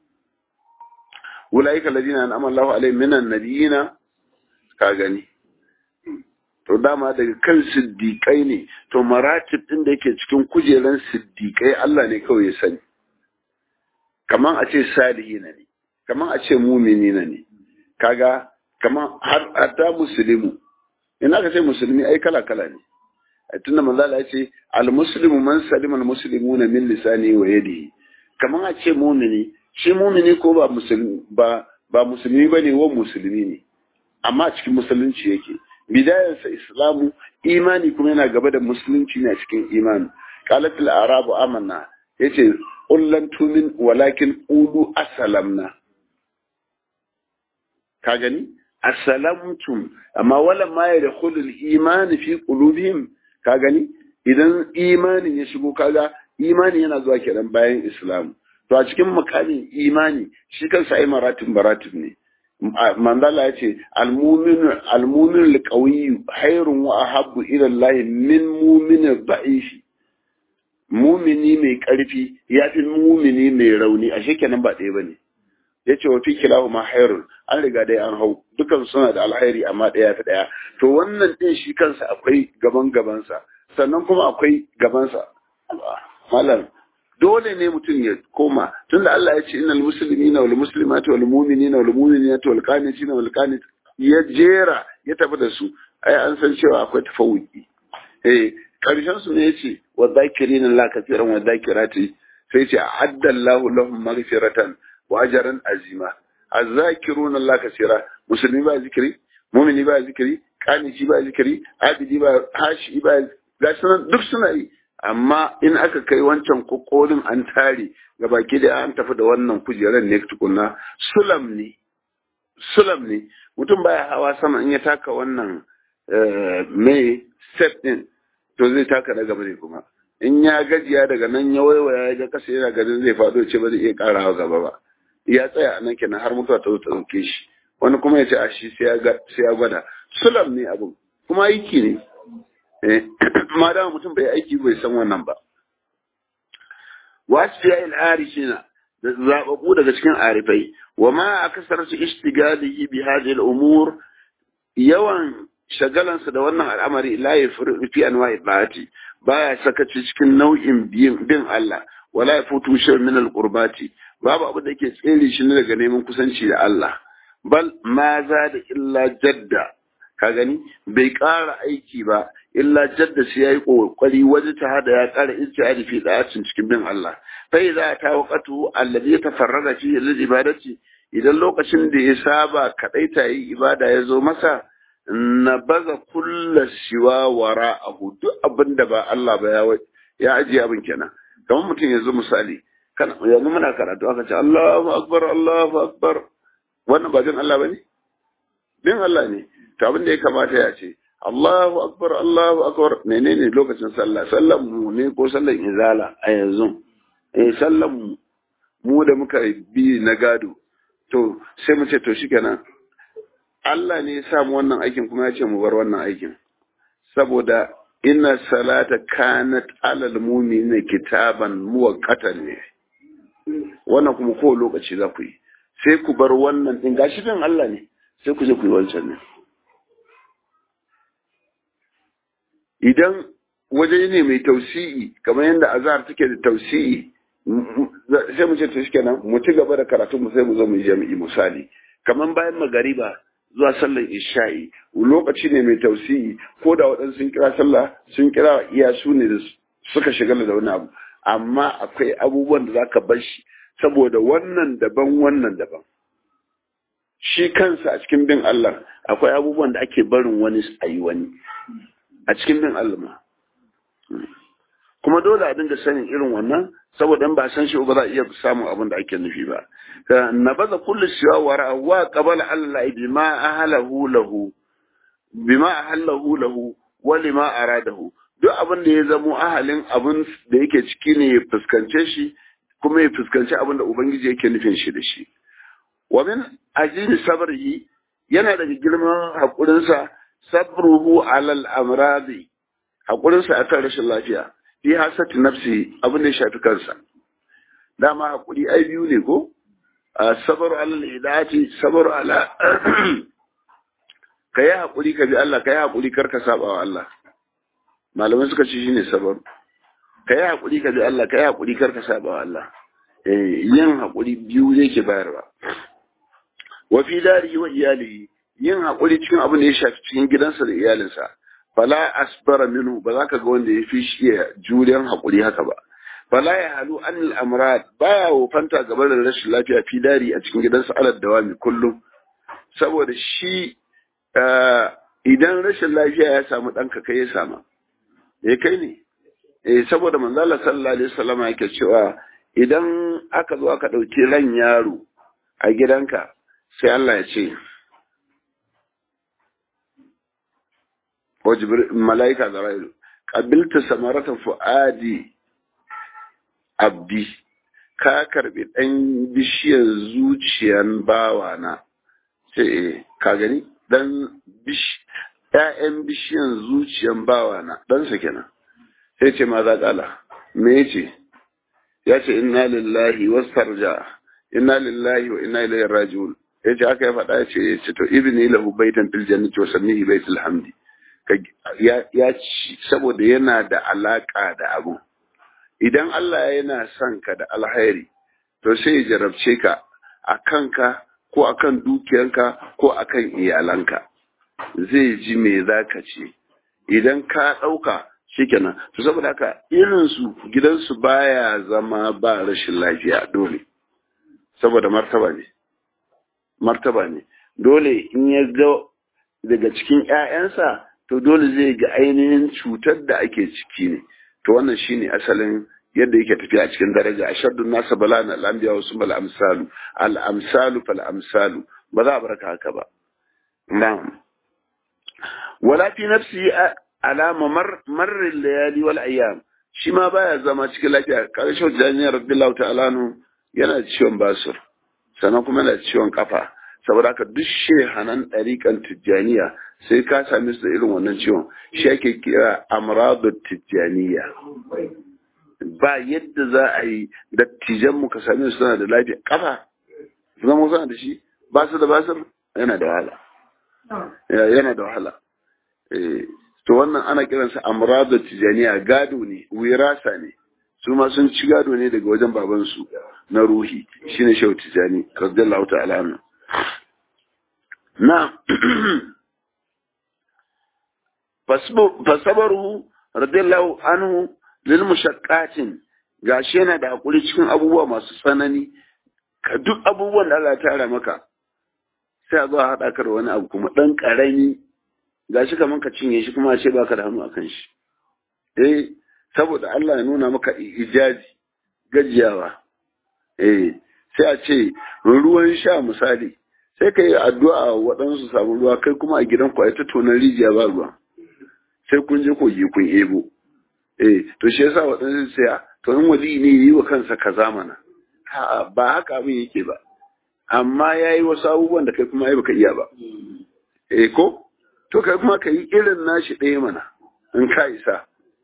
ulaika alladhina an'ama Allahu alaihim minan nabiyina ka gani to dama daga kan siddiƙai ne to maratib ɗin da yake cikin kujeran siddiƙai Allah ne kawai ya sani kaman a ce salihi na ne kaman a ce mumini na ne kaga kaman har hatta musulmi in aka ce musulmi ai kala kala ne tunda manzo Allah ya ce al muslimu man salima al muslimuna min lisani wa yadihi kaman a ce mumini shi mumini ko ba musulmi ba ba musulmi bane wa musulmi ne amma cikin musulunci yake bidayarsa islamu imani kuma yana gaba da musulunci ne a cikin imani qalat al arabu amanna yace ullan tumin walakin ulu asalamna ka gani asalamtum amma wala ma yadkhulu al iman fi qulubihim ka gani idan imanin ya shigo kaga imani yana zuwa kenan bayan islam to a cikin makamin imani shi kansa ai maratib maratib ne manzala ya ce almumin alƙawiyu hairun wa ahabbu ila Allah min muminin da'ifi mumini mai ƙarfi ya fi mumini mai rauni a shekenan ba ɗaya bane ya ce wa fi kilahu ma hairun an riga dai an hau dukan suna da alhairi amma ɗaya ta ɗaya to wannan ɗin shi kansa akwai gaban gabansa sannan kuma akwai gabansa malam dole ne mutum ya koma tunda Allah ya ce innal muslimina wal muslimati wal mu'minina wal mu'minati wal qanitina wal qanit ya jera ya tafi da su ai an san cewa akwai tafawuki eh karshen su ne yace wa dhakirina la kathiran wa dhakirati sai ce adda Allahu lahum maghfiratan wa ajran azima azzakiruna la kathira musulmi ba zikiri mu'mini ba zikiri qaniti ba zikiri abidi ba hashi ba gashi duk suna yi amma in aka kai wancan kokolin an tare ga baki da an tafi da wannan kujerar ne tukunna sulam ne sulam ne mutum baya hawa sama in ya taka wannan mai step din to zai taka na gaba ne kuma in ya gajiya daga nan ya waiwaya ya ga kasa yana ganin zai faɗo ce ba zai iya ƙarawa gaba ba ya tsaya a nan kenan har mutuwa ta zo ta ɗauke shi wani kuma ya ce a shi sai ya gwada sulam ne abin kuma aiki ne ma dama mutum bai aiki bai san wannan ba wasu ya il'ari shi na da zaɓaɓɓu daga cikin arifai wa ma a kasar su ishtigalihi bi hadhihi al-umur yawan shagalansa da wannan al'amari la fi anwa'i ba'ati baya sakaci cikin nau'in bin Allah wala ya futu shi min al-qurbati babu abu da yake tsere shi ne daga neman kusanci da Allah bal ma za da illa jadda ka gani bai ƙara aiki ba illa jadda sai yayi kokari waje ta hada ya ƙara ijtihadi fi da'atin cikin bin Allah fa idza ta waqatu alladhi yatafarrada fi lil ibadati idan lokacin da ya saba kadaita yi ibada ya zo masa na baza kulla siwa wara abu duk abin da ba Allah ba ya ya ajiye abin kenan kamar mutum yanzu misali kana yanzu muna karatu aka ce Allahu akbar Allahu akbar wannan ba jin Allah bane bin Allah ne to abin da ya kamata ya ce Allahu akbar Allahu akbar menene lokacin sallah sallan mu ne ko sallan izala a yanzu eh sallan mu mu da muka bi na gado to sai mu ce to shikenan Allah ne ya sa mu wannan aikin kuma ya ce mu bar wannan aikin saboda inna salata kanat alal mu'minina kitaban muwaqqatan ne wannan kuma ko lokaci za ku yi sai ku bar wannan din gashi din Allah ne sai ku je ku yi wancan ne idan waje ne mai tausi'i kamar yadda azhar take da tausi'i sai mu ce to shikenan mu ci gaba da karatu mu sai mu zo mu yi jami'i misali kamar bayan magariba zuwa sallar isha'i lokaci ne mai tausiyi ko da waɗansu sun kira sallah sun kira iya su ne da suka shigala da wani abu amma akwai abubuwan da zaka bar shi saboda wannan daban wannan daban shi kansa a cikin bin Allah akwai abubuwan da ake barin wani a yi wani a cikin bin Allah ma kuma dole a dinga sanin irin wannan saboda in ba san shi ba za a iya samun abin da ake nufi ba na baza kullu siwa wa ra'awa qabala Allah bima ahlahu lahu bima ahallahu lahu wa lima aradahu duk abin da ya zamo ahalin abin da yake ciki ne ya fuskance shi kuma ya fuskanci abin da ubangiji yake nufin shi da shi wa min ajini sabrihi yana daga girman hakurinsa sabruhu alal amradi hakurinsa akan rashin lafiya fi hasati nafsi abin da ya shafi kansa dama hakuri ai biyu ne ko sabaru alal hidayati sabaru ala ka yi hakuri ka bi Allah ka yi hakuri kar ka saba wa Allah malamai suka ce shine sabaru ka yi hakuri ka bi Allah ka yi hakuri kar ka saba wa Allah yin hakuri biyu zai ke bayarwa wa fi darihi wa iyalihi yin hakuri cikin abin da ya shafi cikin gidansa da iyalinsa fala asbara minhu ba za ka ga wanda ya fi shi juriyan haƙuri haka ba fala ya halu an al'amrat baya wofanta gaba da rashin lafiya fi dari a cikin gidansa alad dawami kullum saboda shi idan rashin lafiya ya samu ɗanka kai ya sama ya kai ne eh saboda manzo Allah sallallahu alaihi wasallam yake cewa idan aka zo aka ɗauki ran yaro a gidanka sai Allah ya ce وجبر ملائكة زرائيل قبلت ثمرة فؤادي abdi ka karbi ɗan bishiyar zuciyan bawana sai ka gani ɗan ‘ya'yan bishiyar zuciyan bawana ɗansa kenan sai ce ma za ƙala me ce ya ce inna lillahi wasu tarja inna lillahi wa inna ilaihi raji'un ya ce aka ya faɗa ya ce ya ce to ibni lahu baitan fil jannati wa sannihi baitul hamdi ya ci saboda yana da alaƙa da abu idan Allah yana son ka da alhairi to sai ya jarabce ka a kanka ko a kan dukiyanka ko a kan iyalanka zai ji me za ka ce idan ka ɗauka shikenan to saboda haka irinsu gidansu baya zama ba rashin lafiya dole saboda martaba ne martaba ne dole in ya ga daga cikin 'ya'yansa to dole zai ga ainihin cutar da ake ciki ne to wannan shine asalin yadda yake tafiya a cikin daraja ashaddu nasa balana al-anbiya wa summa al-amsalu al-amsalu fal amsalu ba za a barka haka ba na'am wala fi nafsi ala mamar marr layali wal ayyam shi ma baya zama cikin lafiya karshen jami'ar radiyallahu ta'ala yana da ciwon basur sannan kuma yana da ciwon kafa saboda haka duk shehanan ɗariƙan tijjaniya sai ka same su da irin wannan ciwon shi ake kira amradu tijjaniya ba yadda za a yi dattijanmu ka same su suna da lafiya kafa zama suna da shi ba su da basir yana da wahala yana da wahala to wannan ana kiransa amradu tijjaniya gado ne wirasa ne su ma sun ci gado ne daga wajen babansu na ruhi shine shehu tijjani radiyallahu ta'ala anhu na fasabaru radiyallahu anhu lil mushaqqatin gashi yana da hakuri cikin abubuwa masu tsanani ka duk abubuwan da Allah ya tara maka sai a zo a haɗa ka da wani abu kuma ɗan ƙarami gashi kaman ka cinye shi kuma ce baka da hannu akan shi eh saboda Allah ya nuna maka ijazi gajiyawa eh sai a ce ruwan sha misali sai ka yi addu'a waɗansu samu ruwa kai kuma a gidan ku a ta tonar rijiya ba ruwa sai kun je kogi kun ebo eh to shi yasa waɗansu sai to in wali ne yi wa kansa kaza mana ha ba haka abin yake ba amma ya yi wasu abubuwan da kai kuma ai baka iya ba eh ko to kai kuma ka yi irin nashi ɗaya mana in ka isa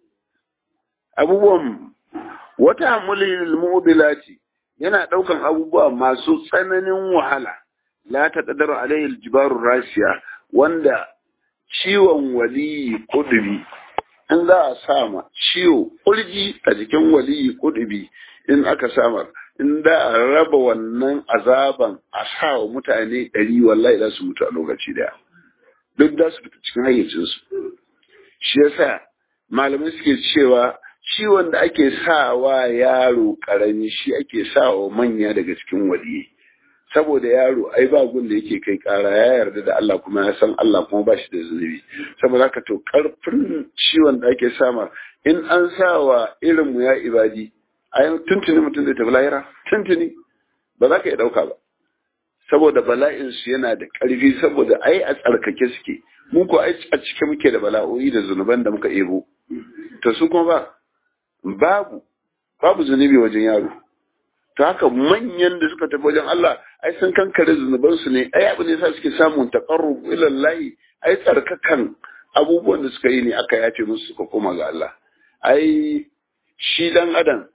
abubuwan wata hamulil mu'bilati yana ɗaukan abubuwa masu tsananin wahala la ta ƙadar alayhi jibarun rasiya wanda ciwon waliyi kudubi in za a sama ciwo kurji a jikin waliyi kudubi in aka samar in da a raba wannan azaban a sa wa mutane ɗari wallahi za su mutu a lokaci daya duk za su fita cikin hayyacinsu shi yasa malamai suke cewa ciwon da ake sawa yaro ƙarami shi ake sawa manya daga cikin waliyi saboda yaro ai ba gun da yake kai kara ya yarda da Allah kuma ya san Allah kuma ba shi da zunubi saboda haka to karfin ciwon da ake sama in an sa wa irin mu ya ibadi ai tuntuni mutum zai tafi lahira tuntuni ba za ka iya dauka ba saboda bala'in su yana da karfi saboda ai a tsarkake suke mu ko ai a cike muke da bala'o'i da zunuban da muka ebo to su kuma ba babu babu zunubi wajen yaro ta haka manyan da suka tafi wajen Allah ai sun kankare zunubansu ne ai abu ne sa suke samun taqarrub ila Allah ai tsarkakan abubuwan da suka yi ne aka yafe musu suka koma ga Allah ai shi dan adam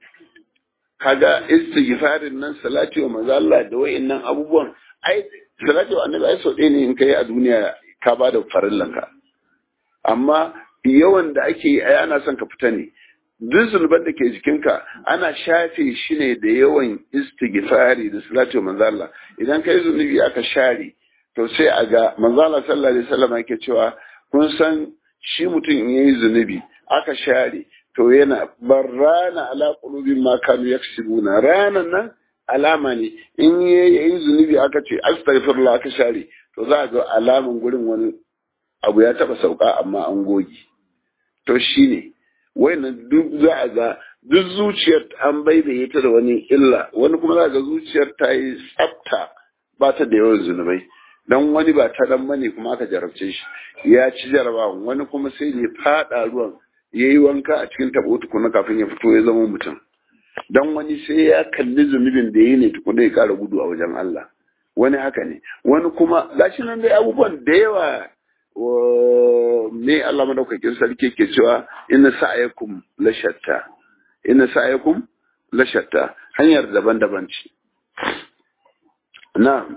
kaga istighfarin nan salati wa manzo Allah da wayannan abubuwan ai salati wa annabi ai so ɗaya ne in kai a duniya ka ba da farillanka amma yawan da ake yi ai ana son ka fita ne duk zunuban da ke jikinka ana shafe shi ne da yawan istighfari da salatu manzo Allah idan kai zunubi aka share to sai a ga manzo Allah sallallahu alaihi wasallam yake cewa kun san shi mutum in yayi zunubi aka share to yana barrana ala qulubin ma kanu yaksibuna ranan nan alama ne in yayi zunubi aka ce astaghfirullah aka share to za a ga alaman gurin wani abu ya taba sauka amma an goge to shine wayannan duk za a ga duk zuciyar an baibaye ta da wani illa wani kuma za ga zuciyar ta yi tsafta ba ta da yawan zunubai dan wani ba ta dan bane kuma aka jarabce shi ya ci jarabawa wani kuma sai ya fada ruwan ya yi wanka a cikin tabo tukuna kafin ya fito ya zama mutum dan wani sai ya kalli zunubin da ya yi ne tukuna ya kara gudu a wajen Allah wani haka ne wani kuma gashi nan dai abubuwan da yawa me Allah madaukakin sarki ke cewa inna sa'ayakum la shatta inna sa'ayakum la shatta hanyar daban-daban ce na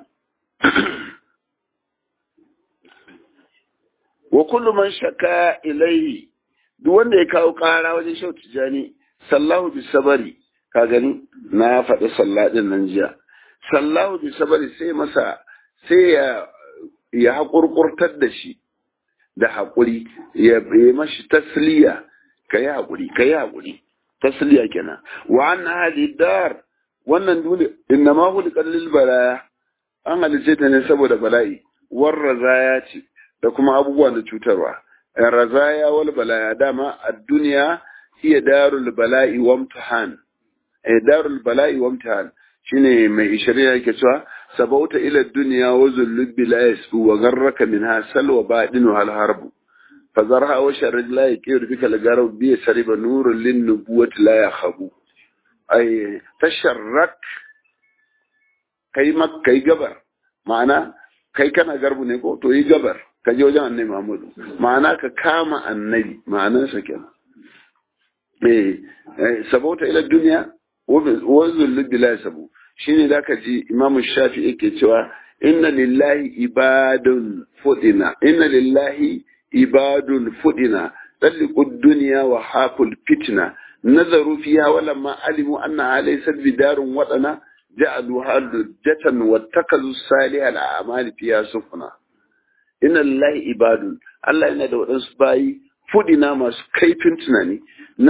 wa kullu man shaka ilayhi duk wanda ya kawo kara wajen shau tijani sallahu bi sabari ka gani na faɗi salladin nan jiya sallahu bi sabari sai masa sai ya ya haƙurƙurtar da shi da haƙuri ya yi mashi tasliya ka yi haƙuri ka yi haƙuri tasliya kenan wa an hali dar wannan dole inna ma huli kallil balaya an halice ta ne saboda bala'i war razaya ce da kuma abubuwan da cutarwa razaya wal balaya dama a duniya hiya darul bala'i wa imtihan eh darul bala'i wa imtihan shine mai ishirin yake cewa sabauta ila dunya wa zullub bila yasbu wa garraka minha salwa badinu hal harbu fazarha wa sharrid la yaqir bika al-garab bi sariba nurun lin nubuwati la yakhabu ay tasharrak kai mak kai gabar ma'ana kai kana garbu ne ko to yi gabar ka je wajen annabi Muhammadu ma'ana ka kama annabi ma'anansa kenan eh sabauta ila dunya wa zullub bila yasbu shine zaka ji Imam Shafi yake cewa inna lillahi ibadun fudina inna lillahi ibadun fudina talliqu dunya wa haful fitna nazaru fiha wa lamma alimu anna laysa bidarun wadana ja'alu halujatan wattakazu salih al-a'mal fiha sufna inna lillahi ibadun Allah yana da wadansu bayi fudina masu kaifin tunani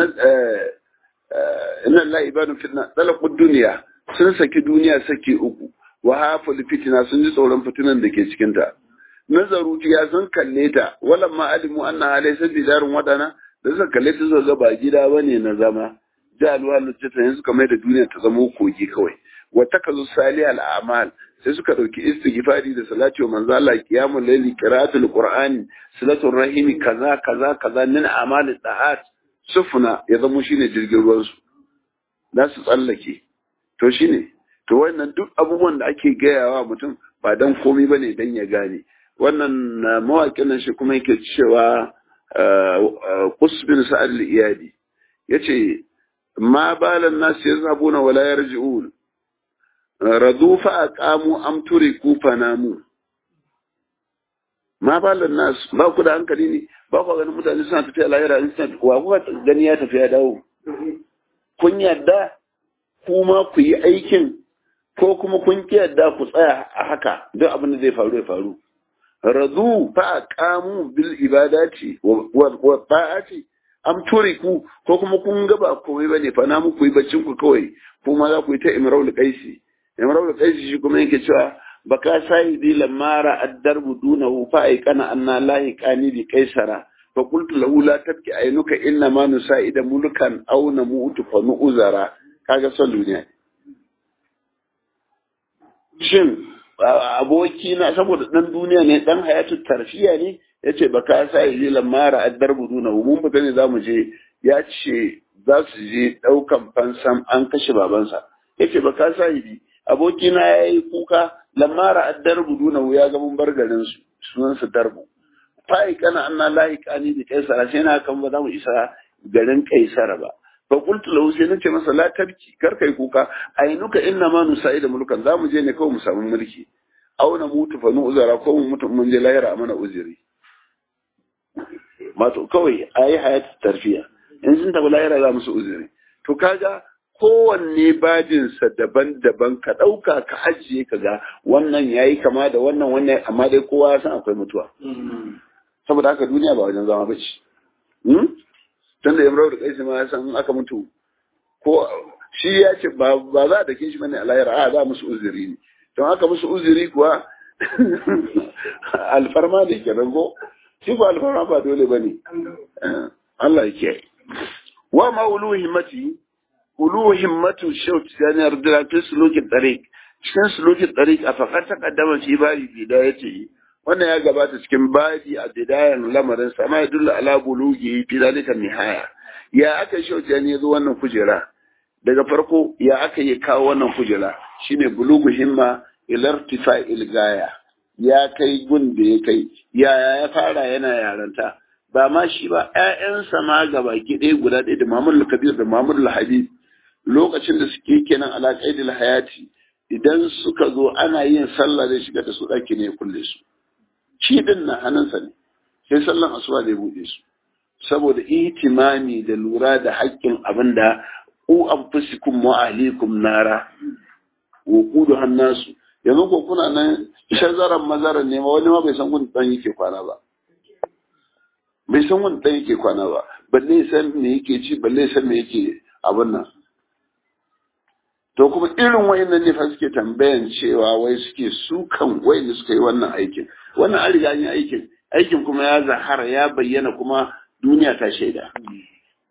inna lillahi ibadun fitna talaqu dunya sun saki duniya saki uku wa haful fitina sun ji tsoron fitinan da ke cikin ta nazaru ya sun kalle ta walan ma alimu anna alaysa bidarun wadana da suka kalle ta suka ga ba gida bane na zama jalu halujata yanzu kamar da duniya ta zama kogi kawai wa takazu salih al a'mal sai suka dauki istighfari da salati wa manzo Allah qiyamul layli qira'atul qur'ani salatul rahimi kaza kaza kaza min a'malit da'at sufuna ya zama shine jirgin ruwan su za su tsallake to shine to wannan duk abubuwan da ake gayawa mutum ba dan komai bane dan ya gane wannan mawaƙin nan shi kuma yake cewa Qusbin Sa'ad al-Iyadi yace ma balan nas yazhabuna wala yarji'un radu fa aqamu am turiku fanamu ma balan nas ba ku da hankali ne ba ku ganin mutane suna tafiya lahira in suna wa kuka gani ya tafiya dawo kun yarda kuma ku yi aikin ko kuma kun ki yarda ku tsaya a haka duk abin da zai faru ya faru radu fa aqamu bil ibadati wa ta'ati am turiku ko kuma kun ga ba komai bane fa na muku yi baccin ku kawai kuma za ku yi ta imraul qaisi imraul qaisi shi kuma yake cewa baka saidi lamara ad-darbu dunahu fa aikana anna lahi qani bi qaisara fa qultu lahu la tabki ainuka inna ma nusaida mulkan aw namutu fa nu'zara kaga son duniya shin aboki na saboda dan duniya ne dan hayatu tarfiya ne yace baka sa yi lamara addar buduna mun fita ne zamu je ya ce za su je daukan fansam an kashe babansa yace baka sa yi aboki na yayi kuka lamara addar buduna ya ga mun bar garin su sunan su darbu fai kana anna lahi kani bi kaisara sai na kan ba za mu isa garin kaisara ba fa qultu lahu sai nace masa la tabki kar kai kuka ainuka inna ma nusaida mulkan zamu je ne kawai mu samu mulki aw na mutu fa nu uzara ko mu mutu mun je lahira a mana uzuri mato kawai ayi hayatu tarfiya in sun tafi lahira za musu uzuri to kaga kowanne bajinsa daban-daban ka ɗauka ka ajiye ka ga wannan yayi kama da wannan wannan amma dai kowa ya san akwai mutuwa saboda haka duniya ba wajen zama bace tun da imrau da kaisi ma ya san aka mutu ko shi ya ce ba za a dake shi bane a lahira a za musu uzuri ne don aka musu uzuri kuwa alfarma da ke rango shi ko alfarma ba dole ba ne Allah ya kiyaye wa ma ulu himmati ulu himmatu shaut yani ardira fi sulukin tariq cikin sulukin tariq a fakar ta kaddama shi bari bidaya ce wannan ya gabata cikin babi a bidayan lamarin sama ya dulla ala bulugi fi zalika nihaya ya aka shaut yani yazo wannan kujera daga farko ya aka yi kawo wannan kujera shine bulugu himma ilartifa ilgaya ya kai gun da ya kai yaya ya fara yana yaranta ba ma shi ba ƴaƴansa ma gaba ɗaya guda ɗaya da Muhammad Kabir da Muhammad Habib lokacin da suke kenan alaƙaidil hayati idan suka zo ana yin sallah zai shiga da su ɗaki ne ya kulle su shi din na hannunsa ne sai sallan asuba zai buɗe su saboda ihtimami da lura da haƙƙin abin da ku anfusikum wa ahlikum nara wa kudu hannasu yanzu ko kuna nan shazaran mazaran ne ma wani ma bai san gun dan yake kwana ba bai san gun dan yake kwana ba balle san me yake ci balle san me yake abin nan to kuma irin wayannan ne fa suke tambayan cewa wai suke sukan wayanda suka yi wannan aikin wannan an riga yin aikin aikin kuma ya zahara ya bayyana kuma duniya ta shaida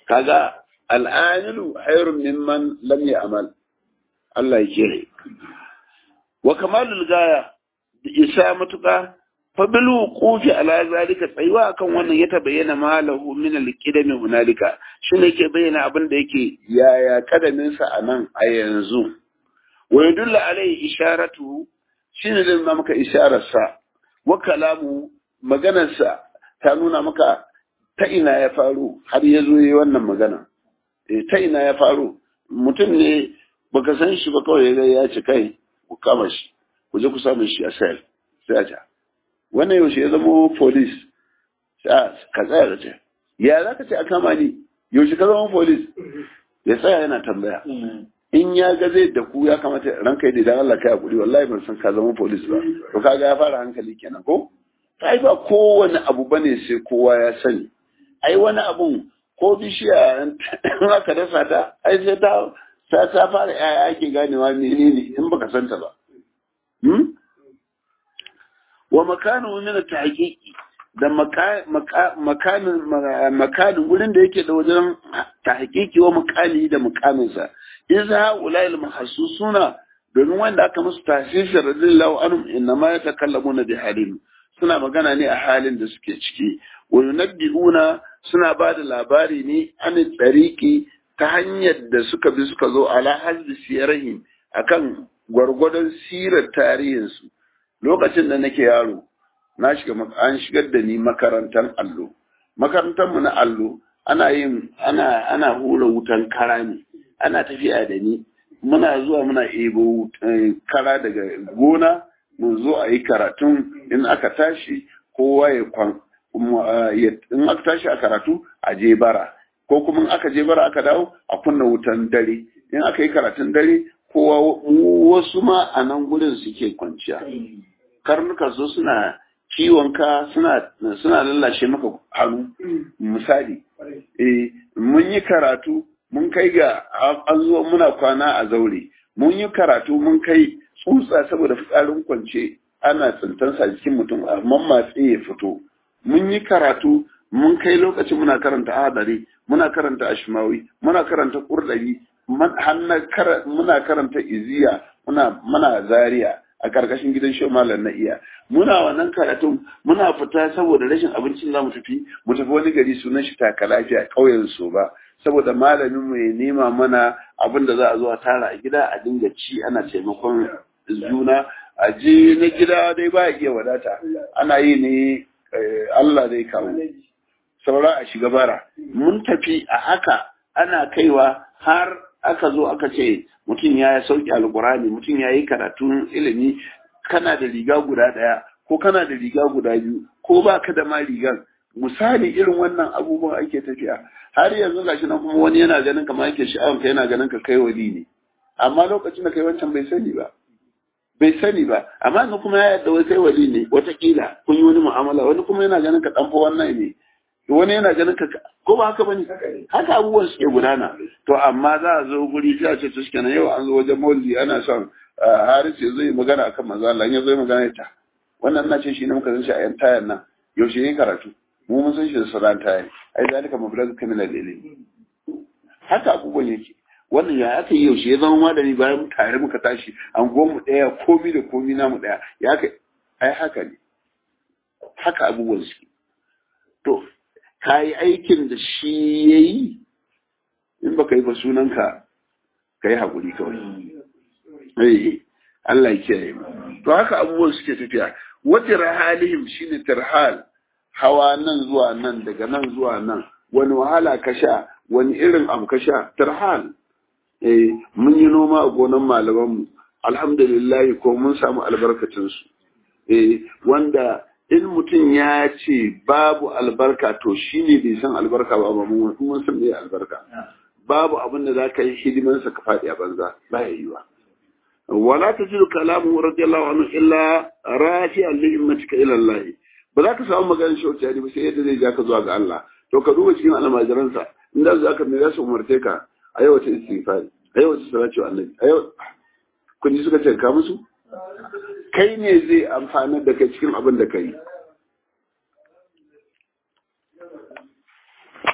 kaga al'amilu hayrun mimman lam ya'mal Allah ya kire wa kamalul gaya da isa matuƙa fa bil wuqufi ala zalika tsayuwa akan wannan ya tabayyana malahu min al-qidami hunalika shine yake bayyana abin da yake yaya kadamin sa anan a yanzu wa yadullu alai isharatu shine da nuna maka isharar sa wa kalamu maganar sa ta nuna maka ta ina ya faru har ya zo yi wannan magana eh ta ina ya faru mutum ne baka san shi ba kawai ya ce kai ku kama shi ku je ku samu shi a sel sai a ta wannan yaushe ya zama polis ka tsaya da ce ya za ka ce a kama ni yaushe ka zama polis ya tsaya yana tambaya in ya ga zai da ku ya kamata ranka yi da Allah kai hakuri wallahi ban san ka zama polis ba to kaga ya fara hankali kenan ko ai ba kowane abu bane sai kowa ya sani ai wani abun ko bishiya in aka dasa ta ai sai ta ta ta fara yaya ake ganewa menene in baka santa ba wa makanu min tahqiqi da makanin makanin wurin da yake da wajen tahqiqi wa makali da mukaminsa idza ulai mahsusuna domin wanda aka musu tasisi radiyallahu anhum innama yatakallamuna bi halim suna magana ne a halin da suke ciki wa yunabbi'una suna ba da labari ne an tsariki ta hanyar da suka bi suka zo ala hazbi siyarihim akan gwargwadon sirar tarihinsu lokacin da nake yaro na shiga an shigar da ni makarantar allo makarantar mu na allo ana yin ana ana hura wutan kara ne ana tafiya da ni muna zuwa muna ebo kara daga gona mu zo a yi karatun in aka tashi kowa ya kwan in aka tashi a karatu a je bara ko kuma in aka je bara aka dawo a kunna wutan dare in aka yi karatun dare kowa wasu ma a nan gudun suke kwanciya karnuka su suna ciwon ka suna suna lallashe maka hannu misali eh mun yi karatu mun kai ga an zo muna kwana a zaure mun yi karatu mun kai tsutsa saboda fitsarin kwance ana tsintansa jikin mutum a mammatse ya fito mun yi karatu mun kai lokacin muna karanta hadari muna karanta ashmawi muna karanta kurdari muna karanta iziya muna muna zaria a karkashin gidan shi malam na iya muna wannan karatun muna fita saboda rashin abincin za mu tafi mu tafi wani gari sunan shi taka lafiya ƙauyen su ba saboda malamin mu ya nema mana abin da za a zo a tara a gida a dinga ci ana taimakon juna a je na gida dai ba iya wadata ana yi ne Allah zai kawo saura a shiga bara mun tafi a haka ana kaiwa har aka zo aka ce mutum ya sauki alkurani mutum ya yi karatun ilimi kana da riga guda ɗaya ko kana da riga guda biyu ko ba ka da ma rigan misali irin wannan abubuwan ake tafiya har yanzu gashi nan kuma wani yana ganin kamar yake sha'awar ka yana ganin ka kai wali ne amma lokacin da kai wancan bai sani ba bai sani ba amma yanzu kuma ya yadda wai kai wali ne watakila kun yi wani mu'amala wani kuma yana ganin ka ɗan fa wannan ne wani yana ganin ka ko ba haka bane haka abubuwan suke gudana to amma za a zo guri sai a ce to shikenan yau an zo wajen maulidi ana son Haris ya zo yi magana akan manzo Allah ya zo yi magana ta wannan na ce shi ne muka san shi a yan tayan nan yaushe yayin karatu mu mun san shi da sauran tayan ai zalika mablagh kamila ilmi haka abubuwan yake wannan ya aka yi yaushe ya zama malami bayan tare muka tashi an mu ɗaya komi da komi namu ɗaya ya kai ai haka ne haka abubuwan suke to ka yi aikin da shi ya yi in ba ka yi ba sunanka ka yi haƙuri kawai Allah ya kiyaye mu to haka abubuwan suke tafiya wata rahalihim shine tarhal hawa nan zuwa nan daga nan zuwa nan wani wahala ka sha wani irin abu ka sha tarhal eh mun yi noma a gonan malaman mu alhamdulillah ko mun samu albarkacin su eh wanda in mutum ya ce babu albarka to shi ne bai san albarka ba mun mun san me albarka babu abin da za ka yi hidimansa ka faɗi a banza ba ya yi wa wala ta jiru kalamu radiyallahu anhu illa rafi'an li himmatika ila Allah ba za ka samu maganar shi ba sai yadda zai ja ka zuwa ga Allah to ka duba cikin almajiransa inda za ka me za su umarce ka a yau wata istighfari a yau wata salati wa annabi a yau kun ji suka ce ka musu kai ne zai amfanar da kai cikin abin da ka yi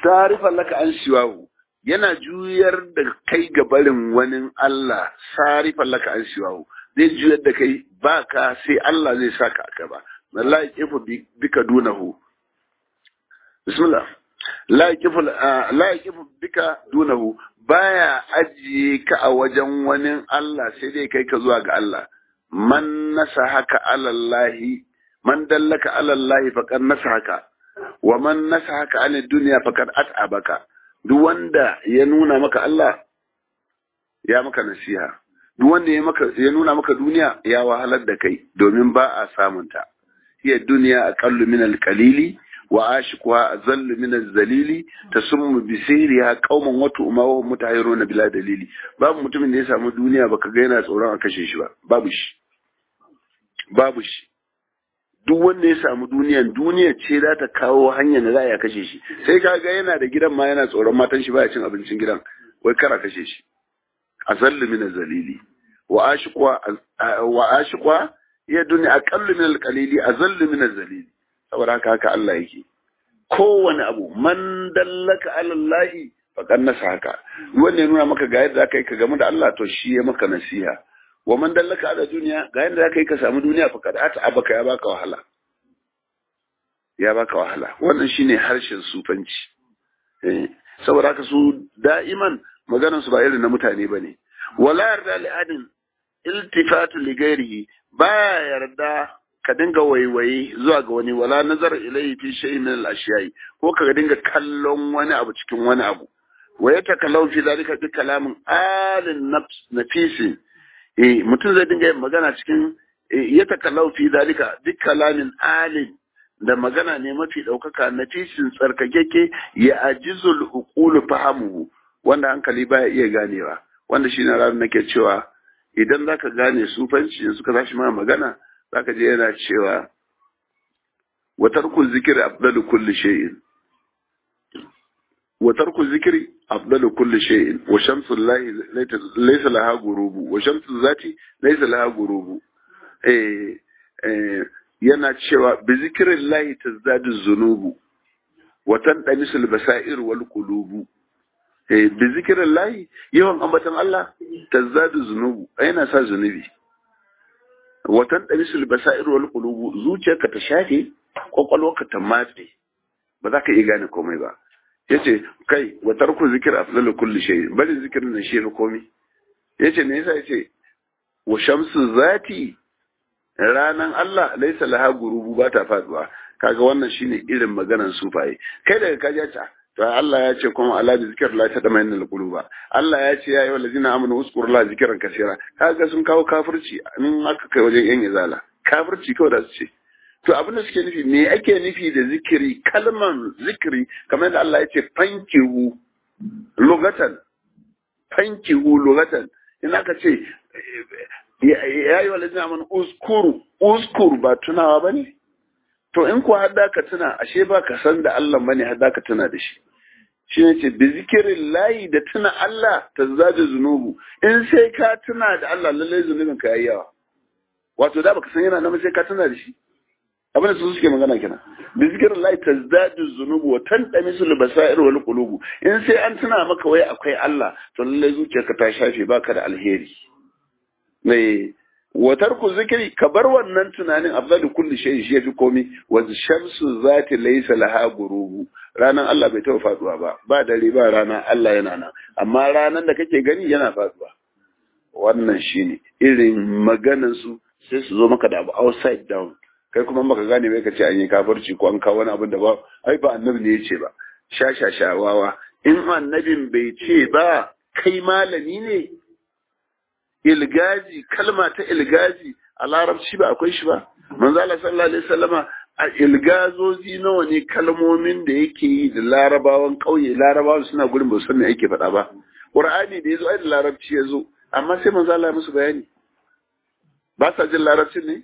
tarifan laka an siwahu yana juyar da kai ga barin wani Allah sarifan laka an siwahu zai juyar da kai ba ka sai Allah zai saka aka ba la yaqifu bika dunahu bismillah la yaqifu la yaqifu bika dunahu baya ajiye ka a wajen wani Allah sai dai kai ka zuwa ga Allah man nasahaka alallahi man dallaka alallahi faqad nasahaka wa man nasahaka an dunya faqad at'abaka duk wanda ya nuna maka Allah ya maka nasiha duk wanda ya maka ya nuna maka duniya ya wahalar da kai domin ba a samunta hiya duniya aqallu min al-qalili wa ashiquha azallu min az-zalili tasummu bi sihriha qauman wa tu'ma wa mutahiruna bila dalili babu mutumin da ya samu duniya baka ga yana tsoron a kashe shi ba babu shi babu shi duk wanda ya samu duniyan duniya ce za ta kawo hanyar da za a kashe shi sai ka ga yana da gidan ma yana tsoron matan shi baya cin abincin gidan wai kara kashe shi azallu min az-zalili wa ashiqwa wa ashiqwa ya duniya aqallu min al-qalili azallu min az-zalili saboda haka haka Allah yake kowane abu man dallaka ala Allah faqad nasaka wanda ya nuna maka ga yadda zaka yi ka gamu da Allah to shi ya maka nasiha wa man dallaka ala duniya ga yadda zaka yi ka samu duniya faqad ata abaka ya baka wahala ya baka wahala wannan shine harshen sufanci eh saboda haka su da'iman maganar su ba irin na mutane bane wala yarda li adin iltifatu li ghairihi baya yarda ka dinga waiwaye zuwa ga wani wala nazar ilayhi fi shay'in min al-ashiya'i ko ka dinga kallon wani abu cikin wani abu wa yatakallau fi zalika bi kalamin alin nafs nafisi eh mutum zai dinga yin magana cikin yatakallau fi zalika bi kalamin alin da magana ne mafi ɗaukaka nafisin tsarkakeke ya ajizul uqulu fahamuhu wanda hankali baya iya ganewa wanda shi na ranar nake cewa idan zaka gane sufanci suka tashi ma magana zaka je yana cewa wa tarku zikri afdalu kulli shay'in wa tarku zikri afdalu kulli shay'in wa shamsu llahi laysa laha gurubu wa shamsu zati laysa laha gurubu eh eh yana cewa bi zikrin llahi tazdadu zunubu wa tandamisul basair wal qulubu eh bi zikrin llahi yawan ambatan Allah tazdadu zunubu yana sa zunubi watan ɗarisul basa'ir wal qulubu zuciyarka ta shafe kwakwalwarka ta matse ba za ka iya gane komai ba yace kai wa tarku zikir afdalu kulli shay bari zikirin nan shi ne komai yace me yasa yace wa shamsu zati ranan Allah laisa laha gurubu ba ta faduwa kaga wannan shine irin maganar sufaye kai daga kaji ta to Allah ya ce kuma ala bi zikr la tadmainna alquluba Allah ya ce ya ayyuhal ladina amanu uzkur la zikran kaseera kaga sun kawo kafirci in aka kai wajen yan izala kafirci kawai da su ce to abin da suke nufi me ake nufi da zikiri kalman zikiri kamar da Allah ya ce fankihu lugatan fankihu lugatan in aka ce ya ayyuhal ladina amanu uzkuru uzkur ba tunawa bane to in ku hadda ka tuna ashe ba ka san da Allah bane hadda ka tuna da shi shi ne ce bi zikirin layi da tuna Allah ta zaje zunubu in sai ka tuna da Allah lalle zunubin ka yayi yawa wato da baka san yana nan sai ka tuna da shi abin da su suke magana kenan bi zikirin layi ta zaje zunubu wa tandami sul basair wal qulubu in sai an tuna maka wai akwai Allah to lalle zuciyarka ta shafe baka da alheri ne wa tarku zikri ka bar wannan tunanin afdalu kulli shay shi yafi komi wa shamsu zati laysa laha gurubu ranan Allah bai taɓa faduwa ba ba dare ba rana Allah yana nan amma ranan da kake gani yana faduwa wannan shine irin maganan su sai su zo maka da abu outside down kai kuma baka gane bai ka ce an yi kafirci ko an kawo wani abin da ba ai ba annabi ne ya ce ba sha sha shawawa in annabin bai ce ba kai malami ne ilgaji kalma ta ilgaji a larabci ba akwai shi ba manzo Allah sallallahu alaihi wasallama a ilgazozi nawa ne kalmomin da yake yi da larabawan kauye larabawan suna gurin ba san me yake faɗa ba qur'ani da yazo ai da larabci yazo amma sai manzo Allah ya musu bayani ba sa jin larabcin ne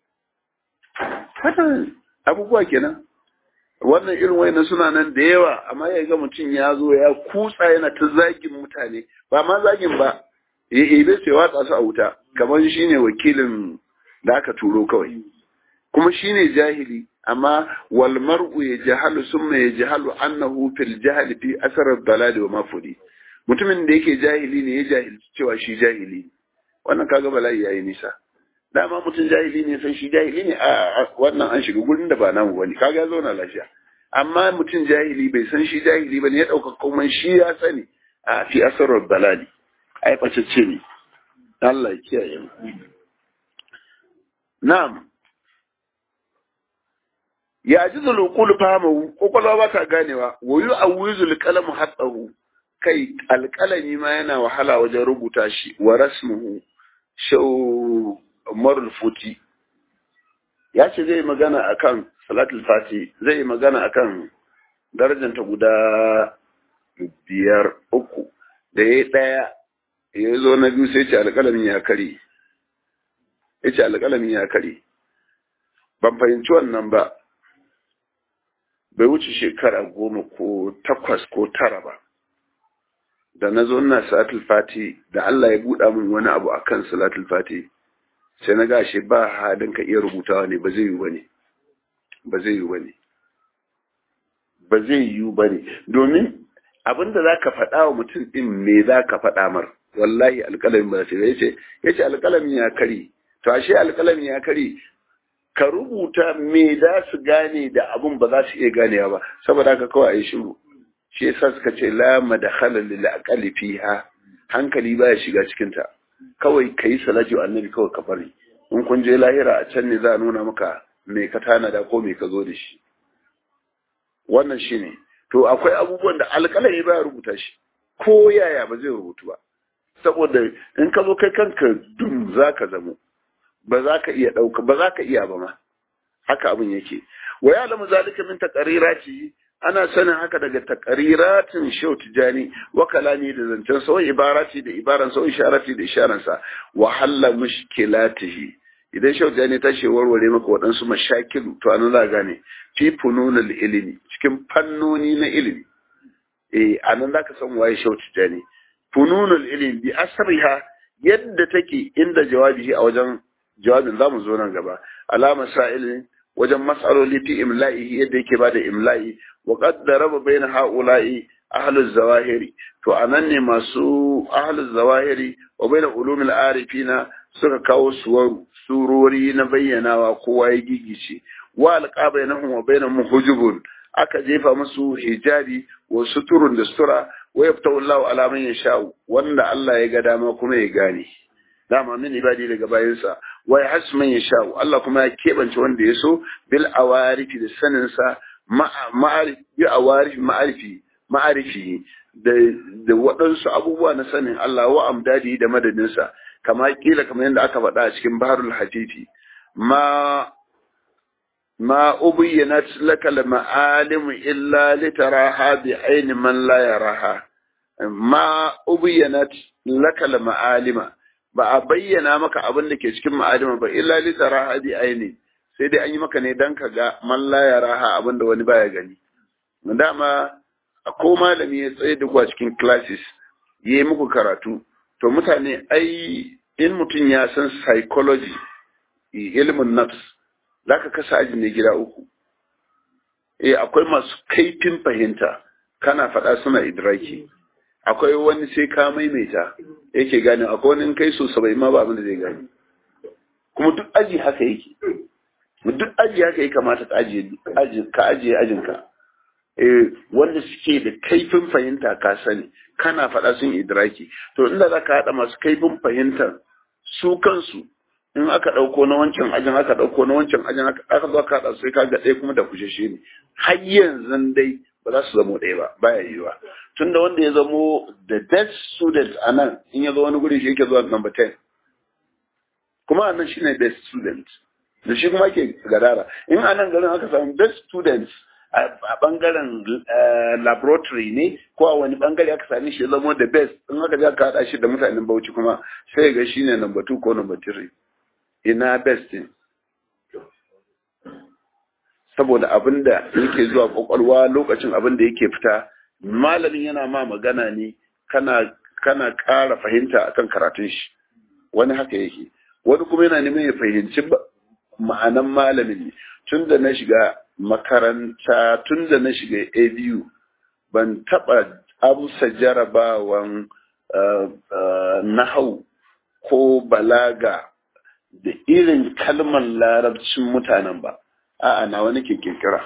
haka abubuwa kenan wannan irin wayannan suna nan da yawa amma ya ga mutum ya zo ya kutsa yana ta zagin mutane ba ma zagin ba ya ibe sai watsa su a wuta kamar shi ne wakilin da aka turo kawai kuma shi ne jahili amma wal mar'u yajhalu summa yajhalu annahu fil jahli fi asar ad-dalal wa mafudi mutumin da yake jahili ne ya jahilci cewa shi jahili wannan kaga bala'i yayi nisa dama mutum jahili ne san shi jahili ne a wannan an shiga gurin da ba namu bane kaga zo na lafiya amma mutum jahili bai san shi jahili bane ya dauka kuma shi ya sani a fi asar ad-dalal ai bacece ne Allah ya kiyaye mu na'am ya ji zulukul fahamahu kwakwalwa ba ta ganewa wa yi a wuzul kalamu hatsahu kai alkalami ma yana wahala wajen rubuta shi wa rasmuhu shau marul futi ya ce zai magana akan salatul fati zai magana akan darajanta guda biyar uku da ya ɗaya ya zo na biyu sai ce alkalamin ya kare ya ce alkalamin ya kare ban fahimci wannan ba bai wuce shekara goma ko takwas ko tara ba da na zo ina salatul fati da Allah ya buɗa min wani abu akan salatul fati sai na gashi ba halin ka iya rubutawa ne ba zai yi bane ba zai yi bane ba zai yi bane domin abinda zaka faɗa wa mutum din me zaka faɗa mar wallahi alƙalamin ba sai yace yace alƙalamin ya kare to ashe alƙalamin ya kare ka rubuta me za su gane da abun ba za su iya ganewa ba saboda haka kawai a yi shiru shi yasa suka ce la madakhala lil aqali fiha hankali baya shiga cikin ta kawai kai salati wa annabi kawai ka bari in kun je lahira a can ne za a nuna maka me ka tanada ko me ka zo da shi wannan shine to akwai abubuwan da alƙalami baya rubuta shi ko yaya ba zai rubutu ba saboda in ka zo kai kanka dum zaka zamo ba za ka iya ɗauka ba za ka iya ba ma haka abin yake wa ya lamu zalika min taqrirati ana sanin haka daga taqriratin shaw tijani wa kalami da zancen sa wa ibarati da ibaran sa wa isharati da isharan sa wa halla mushkilatihi idan shaw tijani ta ce warware maka waɗansu mashakilu to an za gane fi fununul ilimi cikin fannoni na ilimi eh anan zaka san waye shaw tijani fununul ilimi bi asriha yadda take inda jawabi a wajen jawabin zamu zo nan gaba alama sa'ilin wajen mas'aloli fi imla'i yadda yake bada imla'i wa qad daraba bayna ha'ula'i ahluz zawahiri to anan ne masu ahluz zawahiri wa bayna ulumil arifina suka kawo suwaru surori na bayyanawa kowa ya gigice wa alqa bainahum wa bainahum hujubun aka jefa musu hijabi wa suturun da sutura wa yaftahu Allahu ala man yasha wanda Allah ya ga dama kuma ya gane dama min ibadi daga bayansa wa ya hasu man yasha Allah kuma ya kebance wanda ya so bil awarifi da sanin sa ma'arifi bi awarifi ma'arifi ma'arifi da da waɗansu abubuwa na sanin Allah wa amdadi da madadin sa kama kila kamar yadda aka faɗa a cikin baharul hatifi ma ما أبينت لك المعالم إلا لتراها بعين من لا يراها ما أبينت لك المعالم ba a bayyana maka abin da ke cikin ma'adama ba illa li taraha bi aini sai dai an yi maka ne dan ka ga man la yaraha abin da wani baya gani dama ko malami ya tsaye da ku a cikin classes yayi muku karatu to mutane ai in mutum ya san psychology ilimin nafs zaka kasa aji ne gida uku eh akwai masu kaifin fahimta kana faɗa suna idraki akwai wani sai ka maimaita yake gane akwai wani in kai so sabai ma ba abin da zai gane kuma duk aji haka yake duk aji haka yake kamata ka ajiye ka ajiye ajinka eh wanda suke da kaifin fahimta ka sani kana faɗa sun idraki to inda za ka haɗa masu kaifin fahimtar su kansu in aka ɗauko na wancan ajin aka ɗauko na wancan ajin aka zo aka haɗa sai ka ga ɗaya kuma da kusheshe ne har yanzu dai ba za su zamo ɗaya ba baya yiwa tunda wanda ya zamo the best student a nan in ya zo wani guri shi yake zuwa number 10 kuma a nan shi ne best student da shi kuma ke gadara in a nan garin aka samu best students a bangaren laboratory ne ko a wani bangare aka sami shi ya zamo the best in aka je aka haɗa shi da mutanen bauchi kuma sai ga shi ne number 2 ko number 3 ina best din saboda abin da yake zuwa kwakwalwa lokacin abin da yake fita malamin yana ma magana ne kana kana ƙara fahimta akan karatun shi wani haka yake wani kuma yana neman ya fahimci ma'anan malamin ne tun da na shiga makaranta tun da na shiga abu ban taɓa amsa jarabawan nahau ko balaga da irin kalmar larabcin mutanen ba a'a na wani ke kirkira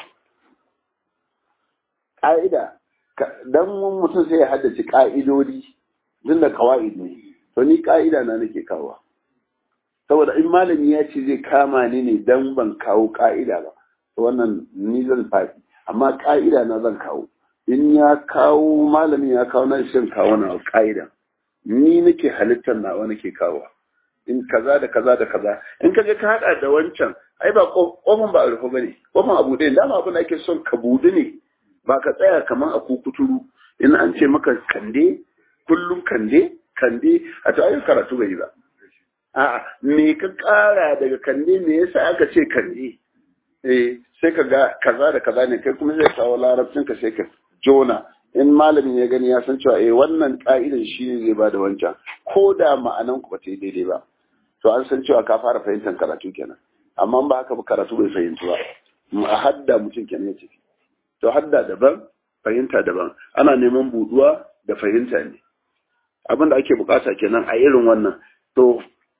ƙa'ida dan mutum sai ya haddace ƙa'idodi tun da kawa'id ne to ni ƙa'ida na nake kawo saboda in malami ya ce zai kama ni ne dan ban kawo ƙa'ida ba to wannan ni zan faɗi amma ƙa'ida na zan kawo in ya kawo malamin ya kawo na shan kawo na ƙa'ida ni nake halittar nawa nake kawo in kaza da kaza da kaza in ka je ka haɗa da wancan ai ba kofin ba a rufe bane kofin abu ɗaya dama abin da ake son ka budu ne ba ka tsaya kamar a kukuturu in an ce maka kande kullum kande kande a to ayi karatu bai ba a'a me ka ƙara daga kande me yasa aka ce kande eh sai ka ga kaza da kaza ne kai kuma zai kawo larabcin ka sai ka jona in malamin ya gani ya san cewa eh wannan ka'idan shi ne zai bada wancan ko da ma'anan ku ba ta yi daidai ba to an san cewa ka fara fahimtar karatu kenan amma ba haka ba karatu bai fahimci ba a hadda mutum kenan ya ce to hadda daban fahimta daban ana neman buduwa da fahimta ne abin da ake bukata kenan a irin wannan to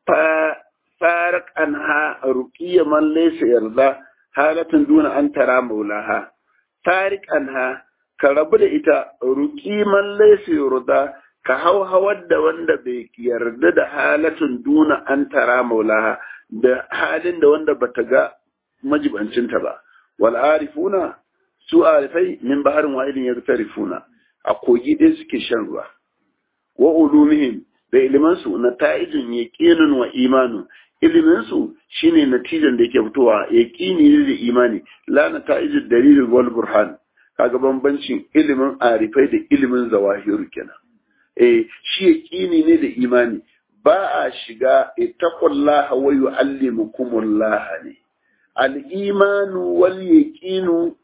farak an ha ruqiya man laysa yarda halatin duna an tara maulaha farik an ha ka rabu da ita ruqi man laysa yarda ka hau hawar da wanda bai yarda da halatin duna an tara maulaha da halin da wanda bata ga majibancinta ba wal arifuna su arifai min baharin wa'idin ya rifuna a kogi ɗaya suke shan ruwa wa ulumihim da ilimansu na ta'ijin yaqinun wa imanu iliminsu shine natijan da yake fitowa yaqini ne da imani la na ta'ijin dalilin wal burhan kaga bambancin ilimin arifai da ilimin zawahiru kenan eh shi yaqini ne da imani ba a shiga ittaqullaha wa yu'allimukumullah ne al-imanu wal yaqinu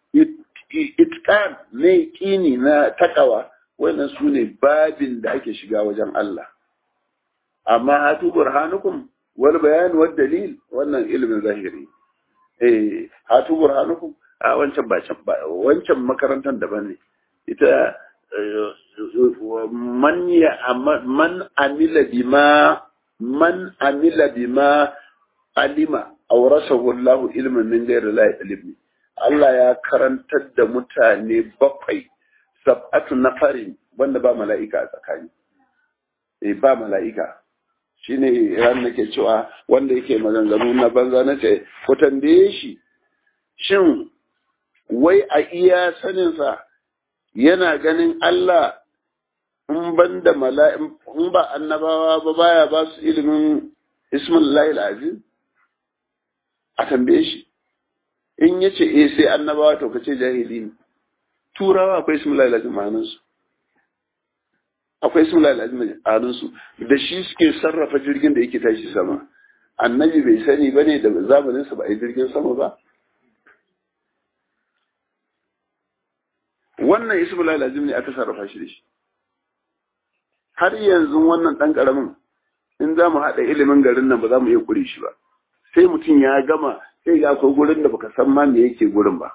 itqan ne kini na takawa wannan su ne babin da ake shiga wajen Allah amma hatu burhanukum wal bayan wal dalil wannan ilimin zahiri eh hatu burhanukum a wancan ba can ba wancan makarantar daban ne ita man ya man amila bima man amila bima alima awrasahu Allah ilman min ghairi la ilmi Allah ya karantar da mutane bakwai sab'atu nafarin wanda ba mala'ika a tsakani. Eh ba mala'ika. Shi ne ran nake cewa wanda yake maganganu na banza na ce, ku tambaye shi, shin wai a iya saninsa yana ganin Allah in ban da mala'in in ba annabawa ba baya ba su ilimin ismin lahil azim? A tambaye shi. in ya ce eh sai annabawa to kace jahili ne turawa akwai ismullah lazim ma'anansu akwai ismullah lazim ma'anansu da shi suke sarrafa jirgin da yake tashi sama annabi bai sani ba ne da zamanin sa ba a jirgin sama ba wannan ismullah lazim ne aka sarrafa shi da shi har yanzu wannan dan karamin in za mu haɗa ilimin garin nan ba za mu iya kure shi ba sai mutum ya gama sai ga akwai gurin da baka san ma me yake gurin ba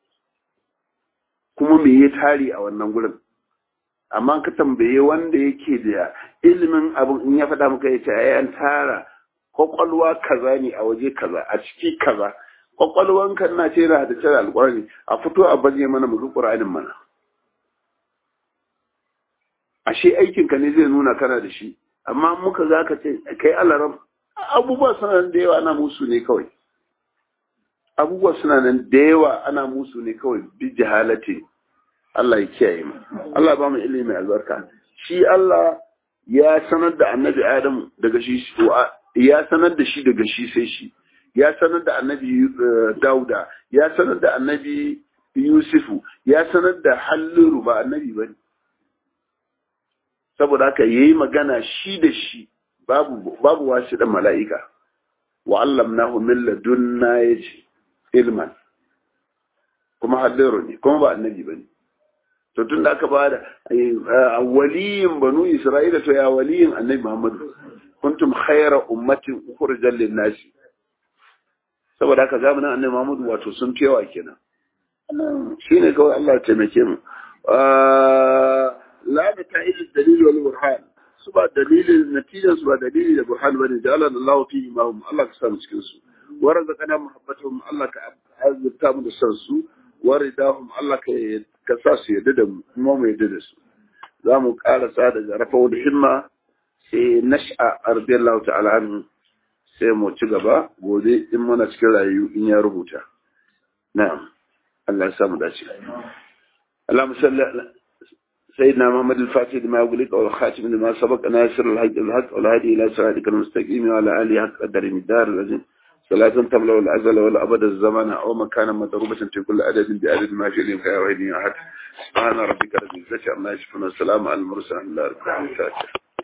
kuma me ya tare a wannan gurin amma ka tambaye wanda yake da ilimin abin in ya faɗa maka ya ce ai an tara kwakwalwa kaza ne a waje kaza a ciki kaza kwakwalwan kan na ce na da cire alƙur'ani a fito a baje mana mu ƙur'anin mana ashe aikin ka ne zai nuna kana da shi amma muka za ka ce kai alaram abubuwa suna da yawa ana musu ne kawai abubuwa suna nan da yawa ana musu ne kawai bi jahalati Allah ya kiyaye mu Allah ba mu ilimi albarka shi Allah ya sanar da annabi Adam daga shi ya sanar da shi daga shi sai shi ya sanar da annabi Dauda ya sanar da annabi Yusufu ya sanar da Halliru ba annabi bane saboda haka yayi magana shi da shi babu babu wasu da mala'ika wa allamnahu min ladunna yace ilman kuma halliru ne kuma ba annabi bane to tun da aka ba da waliyin banu isra'ila to ya waliyin annabi muhammadu kuntum khayra ummatin ukhrijal lin-nasi saboda haka zamanin annabi Muhammadu wato sun fi yawa kenan shine kawai Allah ya taimake mu la da ta'id dalil wal burhan su ba dalilin natijan su ba dalili da burhan bane da Allah Allah fi imam Allah ka samu cikin su warzaqana muhabbatuhum Allah ka azurta mu da san su waridahum Allah ka ka sa su yadda da mu kuma mu yadda da su za mu karasa daga rafa da himma sai nash'a radiyallahu ta'ala anhu sai mu ci gaba gobe in muna cikin rayu in ya rubuta na'am Allah ya samu dace اللهم صل سيدنا محمد الفاتح لما أغلق والخاتم لما سبق ناصر الحق الحق والهادي إلى صراطك المستقيم وعلى آله حق قدر الدار الذي صلاة تملأ الأزل والأبد الزمان أو مكانا مضروبة في كل عدد بعدد ما في الإمكان وحيد أحد سبحان ربك رب العزة عما يصفون والسلام على المرسلين الحمد لله رب العالمين